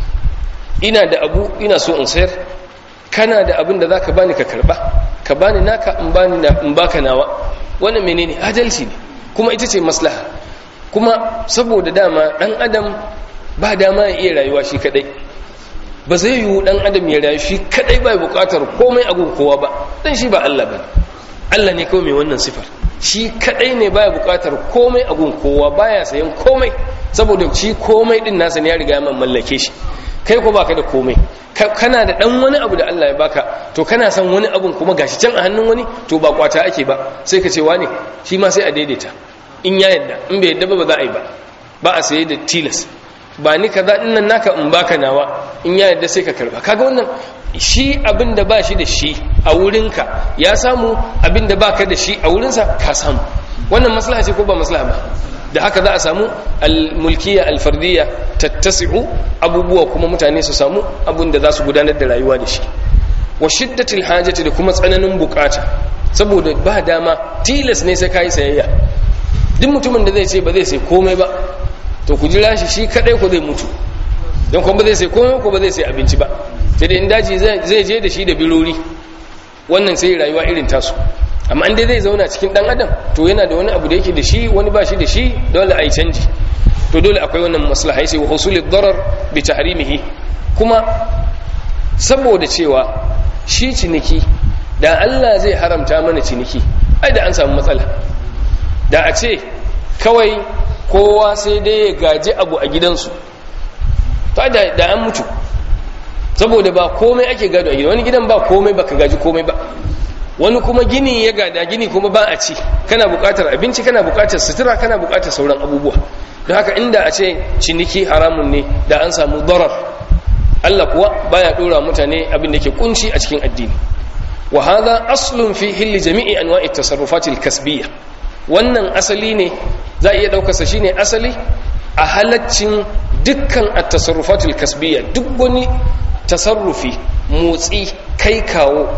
ina da abu ina so in sayar kana da abin da zaka bani ka karba ka bani naka in bani na in baka nawa wannan menene adalci ne kuma ita ce maslaha kuma saboda dama dan adam ba dama ya iya rayuwa shi kadai ba zai yiwu dan adam ya rayu shi kadai ba bukatar komai a kowa ba dan shi ba Allah bane Allah ne kawai mai wannan sifar shi kadai ne baya bukatar komai a kowa baya sayan komai saboda shi komai din nasa ne ya riga ya mallake shi kai ko baka da komai kana da dan wani abu da Allah ya baka to kana son wani abun kuma gashi can a hannun wani to ba kwata ake ba sai ka ce wane shi ma sai a daidaita in ya yadda in bai yadda ba ba za a yi ba ba a saye da tilas ba ni kaza din nan naka in baka nawa in ya yadda sai ka karba kaga wannan shi abin da ba shi da shi a wurinka ya samu abin da baka da shi a wurinsa ka samu wannan maslaha ce ko ba maslaha ba da haka za a samu almulkiya alfardiyya tattasi'u abubuwa kuma mutane su samu abin da za su gudanar da rayuwa da shi wa shiddatil hajati da kuma tsananin bukata saboda ba dama tilas ne sai kai sayayya duk mutumin da zai ce ba zai sai komai ba to ku jira shi shi kadai ko zai mutu don kuma ba zai sai komai ko ba zai sai abinci ba sai da in daji zai je da shi da birori wannan sai rayuwa irin tasu amma inda zai zauna cikin dan adam to yana da wani abu da yake da shi wani ba shi da shi dole a yi canji to dole akwai wannan maslaha sai wa husulid darar bi tahrimihi kuma saboda cewa shi ciniki da Allah zai haramta mana ciniki ai da an samu matsala da a ce kawai kowa sai dai ya gaji abu a gidansu ta da an mutu saboda ba komai ake gado a gidan wani gidan ba komai baka gaji komai ba wani kuma gini ya gada gini kuma ba a ci kana bukatar abinci kana bukatar sutura kana bukatar sauran abubuwa don haka inda a ce ciniki haramun ne da an samu darar Allah kuwa baya dora mutane abin da ke kunci a cikin addini wa hadha aslun fi hilli jami'i anwa'i tasarrufatil kasbiyya wannan asali ne za iya daukar sa shine asali a halaccin dukkan at-tasarrufatil kasbiyya duk wani tasarrufi motsi kai kawo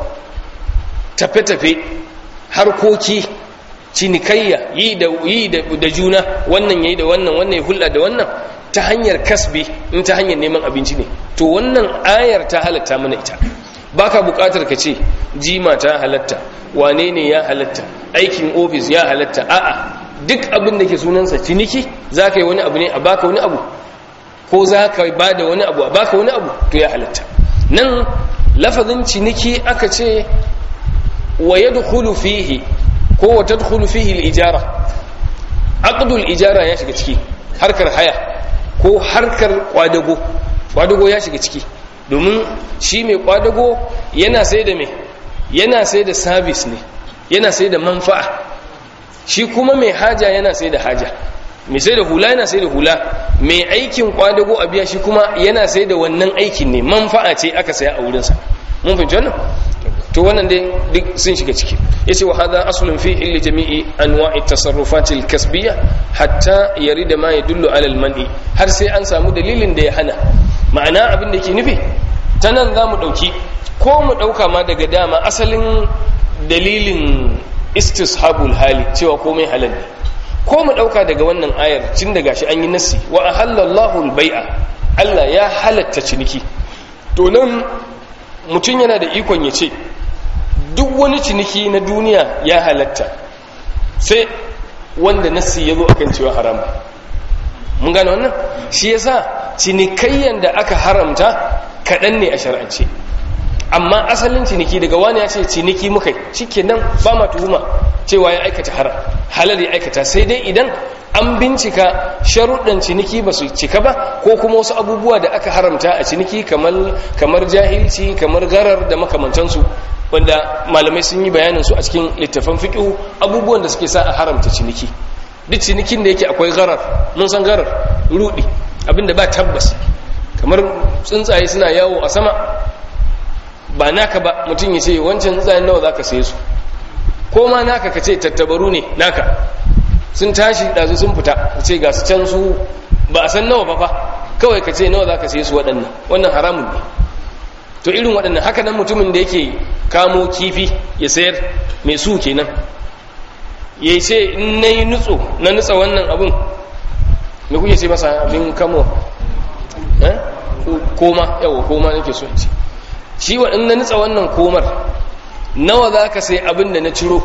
tafe-tafe harkoki cinikayya yi da yi da juna wannan yayi da wannan wannan ya hulɗa da wannan ta hanyar kasbi in ta hanyar neman abinci ne to wannan ayar ta halatta mana ita baka buƙatar ka ce jima ta halatta wane ne ya halatta aikin ofis ya halatta a'a duk abin da ke sunansa ciniki za ka yi wani abu ne a baka wani abu ko za ka ba da wani abu a baka wani abu to ya halatta nan lafazin ciniki aka ce wa yadkhulu fihi ko wa tadkhulu fihi al-ijara aqdul ijara ya shiga ciki harkar haya ko harkar kwadago kwadago ya shiga ciki domin shi mai kwadago yana sai da me yana sai da service ne yana sai da manfa'a shi kuma mai haja yana sai da haja mai sai da hula yana sai da hula mai aikin kwadago a biya shi kuma yana sai da wannan aikin ne manfa'a ce aka saya a wurinsa mun fahimci wannan to wannan dai duk sun shiga ciki yace wa hadha aslun fi illi jami'i anwa'i tasarrufati al-kasbiyya hatta yarida ma yadullu ala al-man'i har sai an samu dalilin da ya hana ma'ana abin da yake nufi ta nan zamu dauki ko mu dauka ma daga dama asalin dalilin istishabul hali cewa komai halal ne ko mu dauka daga wannan ayar cin da gashi an yi nassi wa ahallallahu al-bai'a Allah ya halatta ciniki to nan mutum yana da ikon ya ce duk wani ciniki na duniya ya halatta sai wanda nassi ya zo akan cewa haram mun gane wannan shi yasa cinikayyan da aka haramta kaɗan ne a shar'ance amma asalin ciniki daga wani ya ce ciniki muka cike nan ba ma tuhuma cewa ya aikata haram halal ya aikata sai dai idan an bincika sharuɗan ciniki ba su cika ba ko kuma wasu abubuwa da aka haramta a ciniki kamar jahilci kamar garar da makamantansu wanda malamai sun yi bayanin su a cikin littafan fiƙihu abubuwan da suke sa a haramta ciniki duk cinikin da yake akwai garar mun san garar rudi abinda ba tabbas kamar tsuntsaye suna yawo a sama ba naka ba mutum ya ce wancan tsuntsayen nawa za ka saye su ko ma naka ka ce tattabaru ne naka sun tashi ɗazu sun fita ka ce ga su can su ba a san nawa ba fa kawai ka ce nawa za ka saye su waɗannan wannan haramun ne to irin waɗannan haka nan mutumin da yake kamo kifi ya sayar mai su kenan ya ce in na yi nutso na nutsa wannan abin me kuke ce masa abin kamo koma yawa koma nake so in ce shi wa in na nutsa wannan komar nawa za ka sai abin da na ciro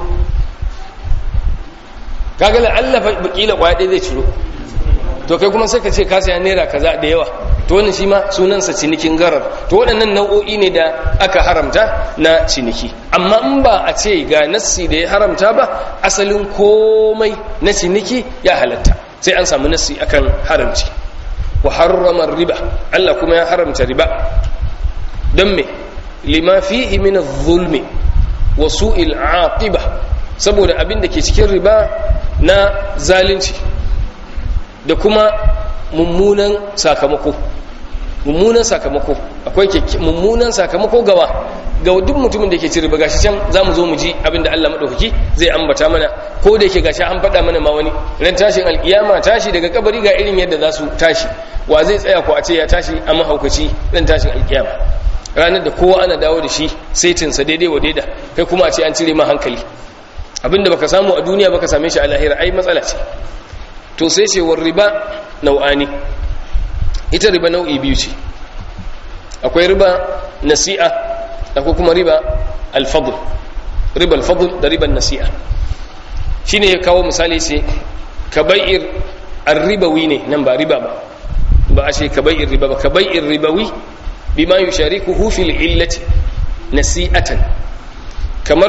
kaga la'allafa bakila kwaya ɗaya zai ciro to kai kuma sai ka ce ka saya naira kaza da yawa to wannan shi ma sunansa cinikin garar to waɗannan nau'o'i ne da aka haramta na ciniki amma in ba a ce ga nassi da ya haramta ba asalin komai na ciniki ya halatta sai an samu nassi akan haramci wa harrama riba Allah kuma ya haramta riba don me lima fihi min adh-dhulmi wa su'il aqiba saboda abin da ke cikin riba na zalunci da kuma mummunan sakamako mummunan sakamako akwai mummunan sakamako gawa ga duk mutumin da ke ci riba gashi can zamu zo mu ji abinda Allah madaukaki zai ambata mana ko da yake gashi an faɗa mana ma wani ran tashin alkiyama tashi daga kabari ga irin yadda za su tashi wa zai tsaya ko a ce ya tashi a mahaukaci ran tashin alkiyama ranar da kowa ana dawo da shi saitinsa daidai wa daida kai kuma a ce an cire ma hankali abinda baka samu a duniya baka same shi a lahira ai matsala ce to sai ce war riba nau'ani ita riba nau'i biyu ce akwai riba nasi'a akwai kuma riba alfadl riba alfadl da riba nasi'a shine ya kawo misali sai kaba'ir arribawi ne nan ba riba ba ba a ce kaba'ir riba ba kaba'ir ribawi bima yusharikuhu fil illati nasi'atan kamar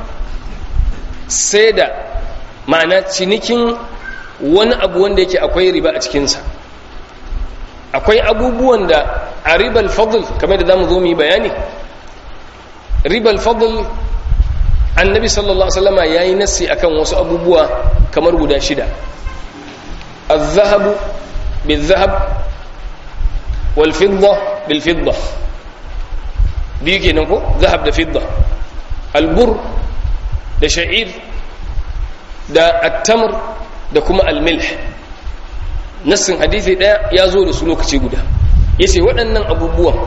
sai da ma'ana cinikin wani abu wanda yake akwai riba a cikinsa akwai abubuwan da a ribal fadl kamar da zamu zo mu yi bayani ribal fadl annabi sallallahu alaihi wasallama yayi nassi akan wasu abubuwa kamar guda shida الذهب بالذهب والفضة بالفضة biyu kenan ko zahab da fidda albur da sha'ir da attamr da kuma almilh nassin hadisi daya ya zo da su lokaci guda yace waɗannan abubuwan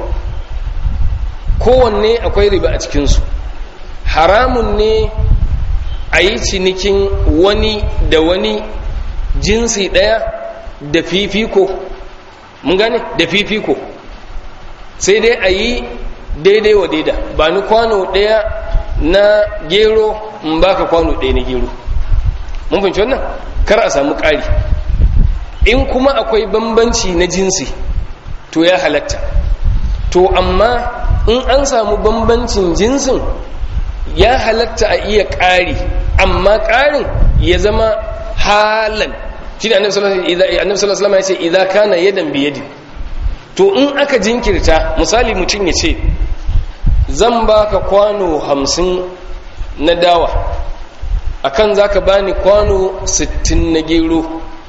kowanne akwai riba a cikinsu haramun ne a yi cinikin wani da wani jinsi daya da fifiko mun gane da fifiko sai dai a yi daidai wa daida ba ni kwano ɗaya na gero in baka kwano ɗaya na gero mun fahimci wannan kar a samu ƙari in kuma akwai bambanci na jinsi to ya halatta to amma in an samu bambancin jinsin ya halatta a iya ƙari amma ƙarin ya zama halan shi da annabi sallallahu alaihi wasallam ya ce idza kana yadan bi yadin to in aka jinkirta misali mutum ya ce zan baka kwano hamsin na dawa akan zaka bani kwano sittin na gero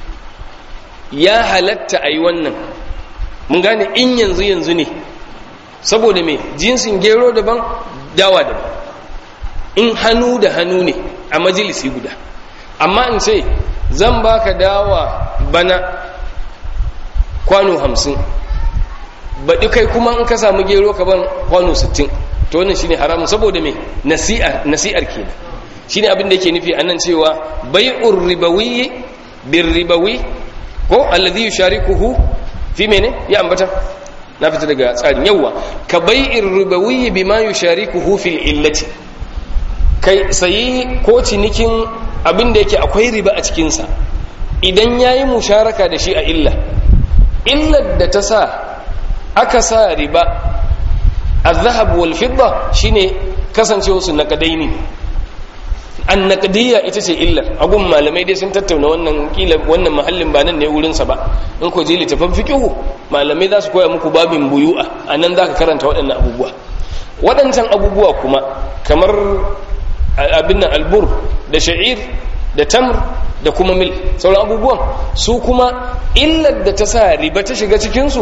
ya halatta a yi wannan mun gane in yanzu yanzu ne saboda me jinsin gero daban dawa daban in hannu da hannu ne a majalisi guda amma in ce zan baka dawa bana kwano hamsin baɗi kai kuma in ka samu gero ka ban kwano sittin to wannan shine haramun saboda me nasi'ar nasi'ar kenan shine abin da yake nufi anan cewa bai'ur ribawi bir ribawi ko alladhi yusharikuhu fi mene ya ambata na fita daga tsarin yawa ka bai'ir ribawi bima yusharikuhu fil illati kai sayi ko cinikin abin da yake akwai riba a cikin sa idan yayi musharaka da shi a illa illar da ta sa aka sa riba al-zahab wal fidda shine kasancewa su naqadaini an naqdiyya ita ce illar agun malamai dai sun tattauna wannan kila wannan mahallin ba nan ne wurin sa ba in ko je litafan fiqhu malamai za su koya muku babin buyu'a anan zaka karanta waɗannan abubuwa waɗancan abubuwa kuma kamar abin nan albur da sha'ir da tamr da kuma mil sauran abubuwan su kuma illar da ta sa riba ta shiga cikinsu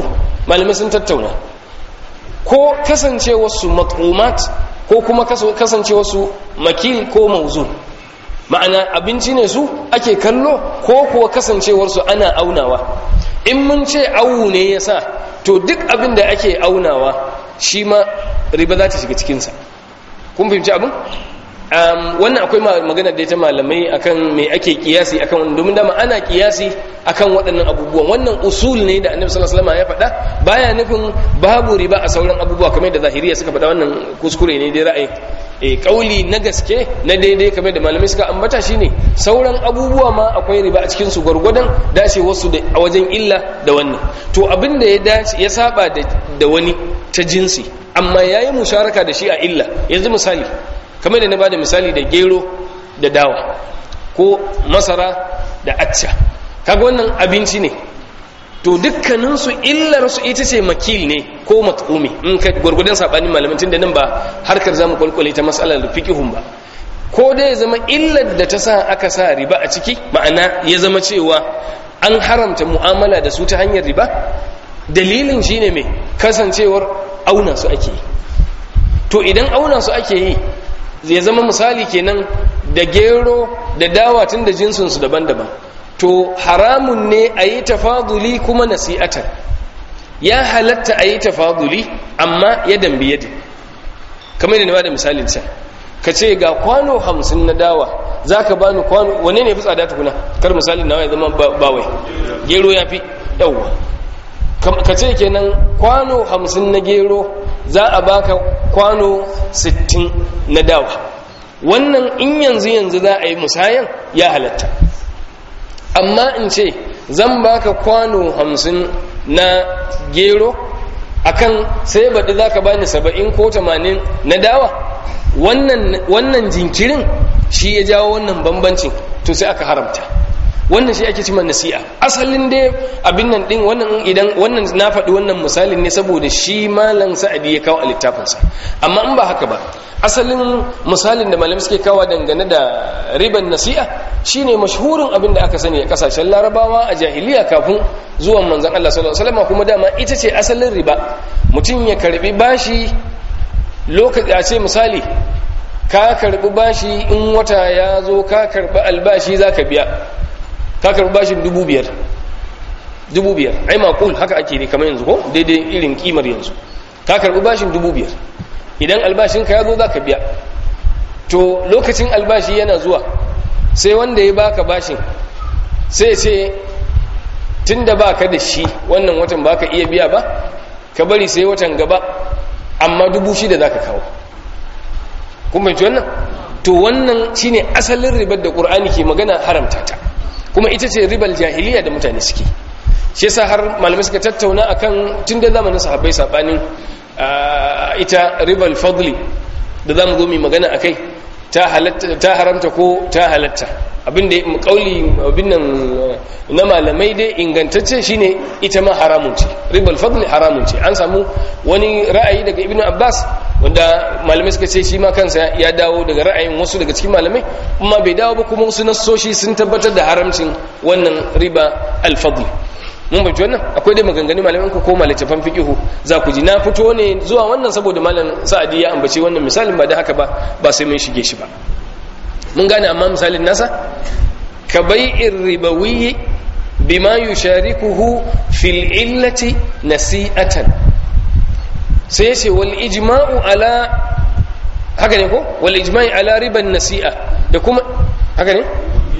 malamai sun tattauna ko kasancewarsu mat'umat ko kuma kasancewarsu makil ko mauzun ma'ana abinci ne su ake kallo ko kuwa kasancewarsu ana aunawa in mun ce awu ne ya sa to duk abin da ake aunawa shi ma riba za ta shiga cikinsa kun fahimci abin wannan akwai magana da ta malamai akan me ake kiyasi akan wannan domin dama ana kiyasi akan waɗannan abubuwan wannan usul ne da annabi sallallahu alaihi wasallam ya faɗa baya nufin babu riba a sauran abubuwa kamar da zahiriya suka faɗa wannan kuskure ne dai ra'ayi e kauli na gaske na daidai kamar da malamai suka ambata shine sauran abubuwa ma akwai riba a cikin su gwargwadon dace wasu da a wajen illa da wannan to abin da ya dace ya saba da wani ta jinsi amma yayi musharaka da shi a illa yanzu misali kamar da na bada misali da gero da dawa ko masara da acca kaga wannan abinci ne to dukkaninsu illarsu ita ce makil ne ko mat'umi in ka gwargwadon saɓanin malamin tun da nan ba harkar zamu kwalkwale ta matsalar fiqihun ba ko dai ya zama illar da ta sa aka sa riba a ciki ma'ana ya zama cewa an haramta mu'amala da su ta hanyar riba dalilin shine mai kasancewar auna su ake yi to idan auna su ake yi ya zama misali kenan da gero da dawa tun da jinsinsu daban-daban to haramun ne a yi tafaduli kuma nasi'atan ya halatta a yi tafaduli amma ya dambi yadda kamar da na da misalin can ka ce ga kwano hamsin na dawa za ka bani kwano wane ne fi tsada tukuna kar misalin nawa ya zama bawai gero ya fi yauwa ka ce kenan kwano hamsin na gero za a baka kwano sittin na dawa wannan in yanzu yanzu za a yi musayan ya halatta amma in ce zan baka kwano hamsin na gero akan sai baɗi za ka bani saba'in ko tamanin na dawa wannan jinkirin shi ya jawo wannan bambancin to sai aka haramta wannan shi ake cima nasi'a asalin dai abin nan din wannan idan wannan na faɗi wannan misalin ne saboda shi malam sa'adi ya kawo a littafinsa amma in ba haka ba asalin misalin da malamai suke kawo dangane da riban nasi'a shine mashhurin abin da aka sani a kasashen larabawa a jahiliya kafin zuwan manzon Allah sallallahu alaihi wasallam kuma dama ita ce asalin riba mutum ya karbi bashi lokaci a ce misali ka karbi bashi in wata ya zo ka karbi albashi zaka biya ka karbi bashin dubu biyar dubu biyar ai makul haka ake ne kamar yanzu ko daidai irin kimar yanzu ka karbi bashin dubu biyar idan albashinka ya zo za ka biya to lokacin albashi yana zuwa sai wanda ya baka bashin sai ce tun da baka da shi wannan watan baka iya biya ba ka bari sai watan gaba amma dubu shida za ka kawo kuma ci wannan to wannan shine asalin ribar da ƙur'ani ke magana haramta ta kuma ita ce ribar jahiliya da mutane suke shi yasa har malamai suka tattauna akan tun da zamanin sahabbai sabanin ita ribal fadli da za mu zo mai magana a kai ta haramta ko ta halatta abinda kauli abin nan na malamai dai ingantacce shine ita ma haramun ce ribal fadli haramun ce an samu wani ra'ayi daga ibnu abbas wanda malamai suka ce shi ma kansa ya dawo daga ra'ayin wasu daga cikin malamai amma bai dawo ba kuma wasu nassoshi sun tabbatar da haramcin wannan riba al-fadli mun bai wannan akwai dai maganganu malamin ku koma littafan fiqihu za ku ji na fito ne zuwa wannan saboda malam sa'adi ya ambace wannan misalin ba da haka ba ba sai mun shige shi ba mun gane amma misalin nasa ka bai'ir ribawi bima yusharikuhu fil illati nasi'atan sai ce wal ijma'u ala haka ne ko wal ijma'i ala riban nasi'a da kuma haka ne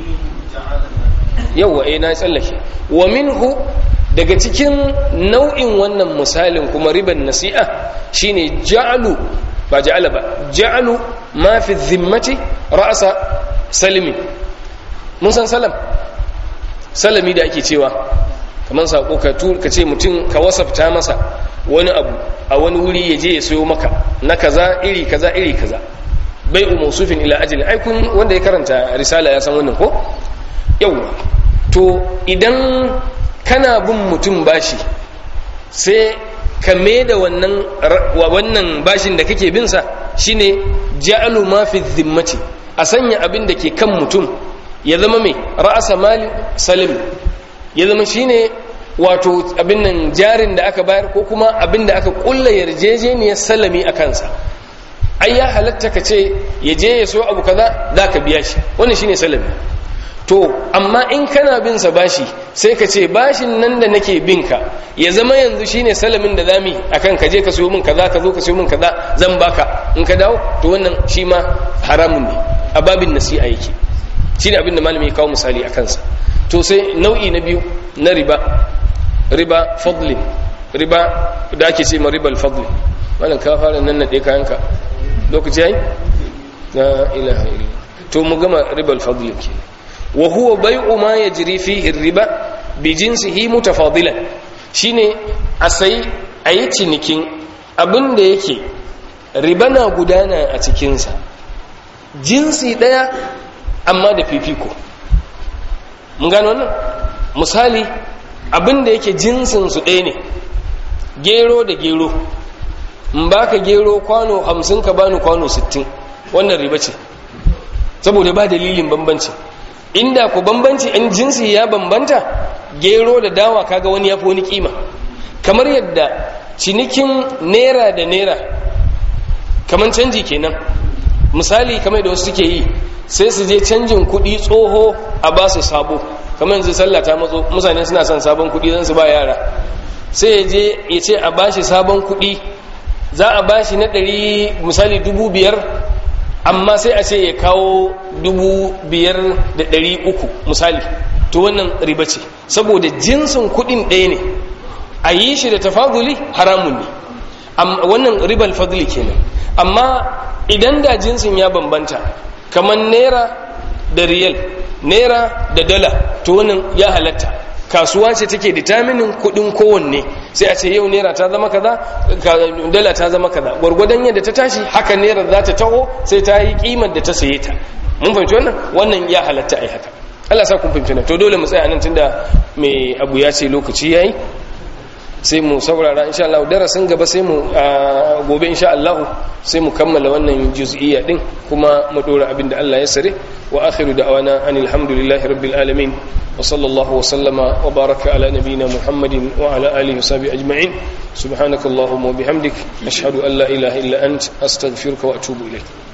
yawwa eh na tsallake wa minhu daga cikin nau'in wannan misalin kuma riban nasi'a shine ja'alu ba ja'ala ba ja'alu ma fi dhimmati ra'sa salimi mun san salam salami da ake cewa kamar sako ka ka ce mutum ka wasafta masa wani abu a wani wuri ya je ya sayo maka na kaza iri kaza iri kaza bai umusufin ila ajali ai kun wanda ya karanta risala ya san wannan ko yawwa to idan kana bin mutum bashi sai ka da wannan wannan bashin da kake bin sa shine ja'alu ma fi dhimmati a sanya abin da ke kan mutum ya zama mai ra'asa mali salim ya zama shine wato abin nan jarin da aka bayar ko kuma abin da aka kulla yarjejeniyar salami a kansa ai ya halatta ka ce ya je ya so abu kaza za ka biya shi wannan shine salami to amma in kana bin sa bashi sai ka ce bashin nan da nake bin ka ya zama yanzu shine salamin da zami akan ka je ka siyo min kaza ka zo ka siyo min kaza zan baka in ka dawo to wannan shi ma haramun ne a babin nasi'a yake shine abin da malami ya kawo misali a kansa to sai nau'i na biyu na riba riba fadlin riba da ake ce ma ribal fadlin wannan ka fara nan nade kayanka lokaci yayi la ilaha illa to mu gama ribal fadlin kenan wa huwa bai'u ma yajri fihi riba bi jinsihi mutafadilan shine a sai ayi cinikin abin da yake riba na gudana a cikinsa jinsi daya amma da fifiko mun gano wannan misali abin da yake jinsin su ɗaya ne gero da gero in baka gero kwano hamsin ka bani kwano sittin wannan riba ce saboda ba dalilin bambanci inda ku bambanci in jinsi ya bambanta gero da dawa kaga wani ya fi wani kima kamar yadda cinikin naira da naira kamar canji kenan misali kamar da wasu suke yi sai su je canjin kuɗi tsoho a ba su sabo kamar yanzu sallah ta matso mutane suna son sabon kuɗi zan su ba yara sai ya je ya ce a bashi sabon kuɗi za a bashi na ɗari misali dubu biyar amma sai a ce ya kawo dubu biyar da ɗari uku misali to wannan riba ce saboda jinsin kuɗin ɗaya ne a yi shi da tafaduli haramun ne wannan ribal fadli kenan amma idan da jinsin ya bambanta kamar naira da riyal naira da dala to wannan ya halatta kasuwa ce take determining kudin kowanne sai a ce yau naira ta zama kaza dala ta zama kaza gwargwadon yadda ta tashi haka naira za ta taho sai ta yi kimar da ta saye ta mun fahimci wannan wannan ya halatta ai haka Allah sa kun fahimci to dole mu tsaya nan tunda mai abu ya ce lokaci yayi sai mu saurara insha Allah darasin gaba sai mu gobe insha Allah sai mu kammala wannan juz'iyya din kuma mu dora abinda Allah ya sare wa akhiru da'wana anil hamdulillahi rabbil alamin wa sallallahu wa sallama wa baraka ala nabiyyina muhammadin wa ala alihi wa sahbihi ajma'in subhanakallahumma wa bihamdik ashhadu an la ilaha illa ant astaghfiruka wa atubu ilayk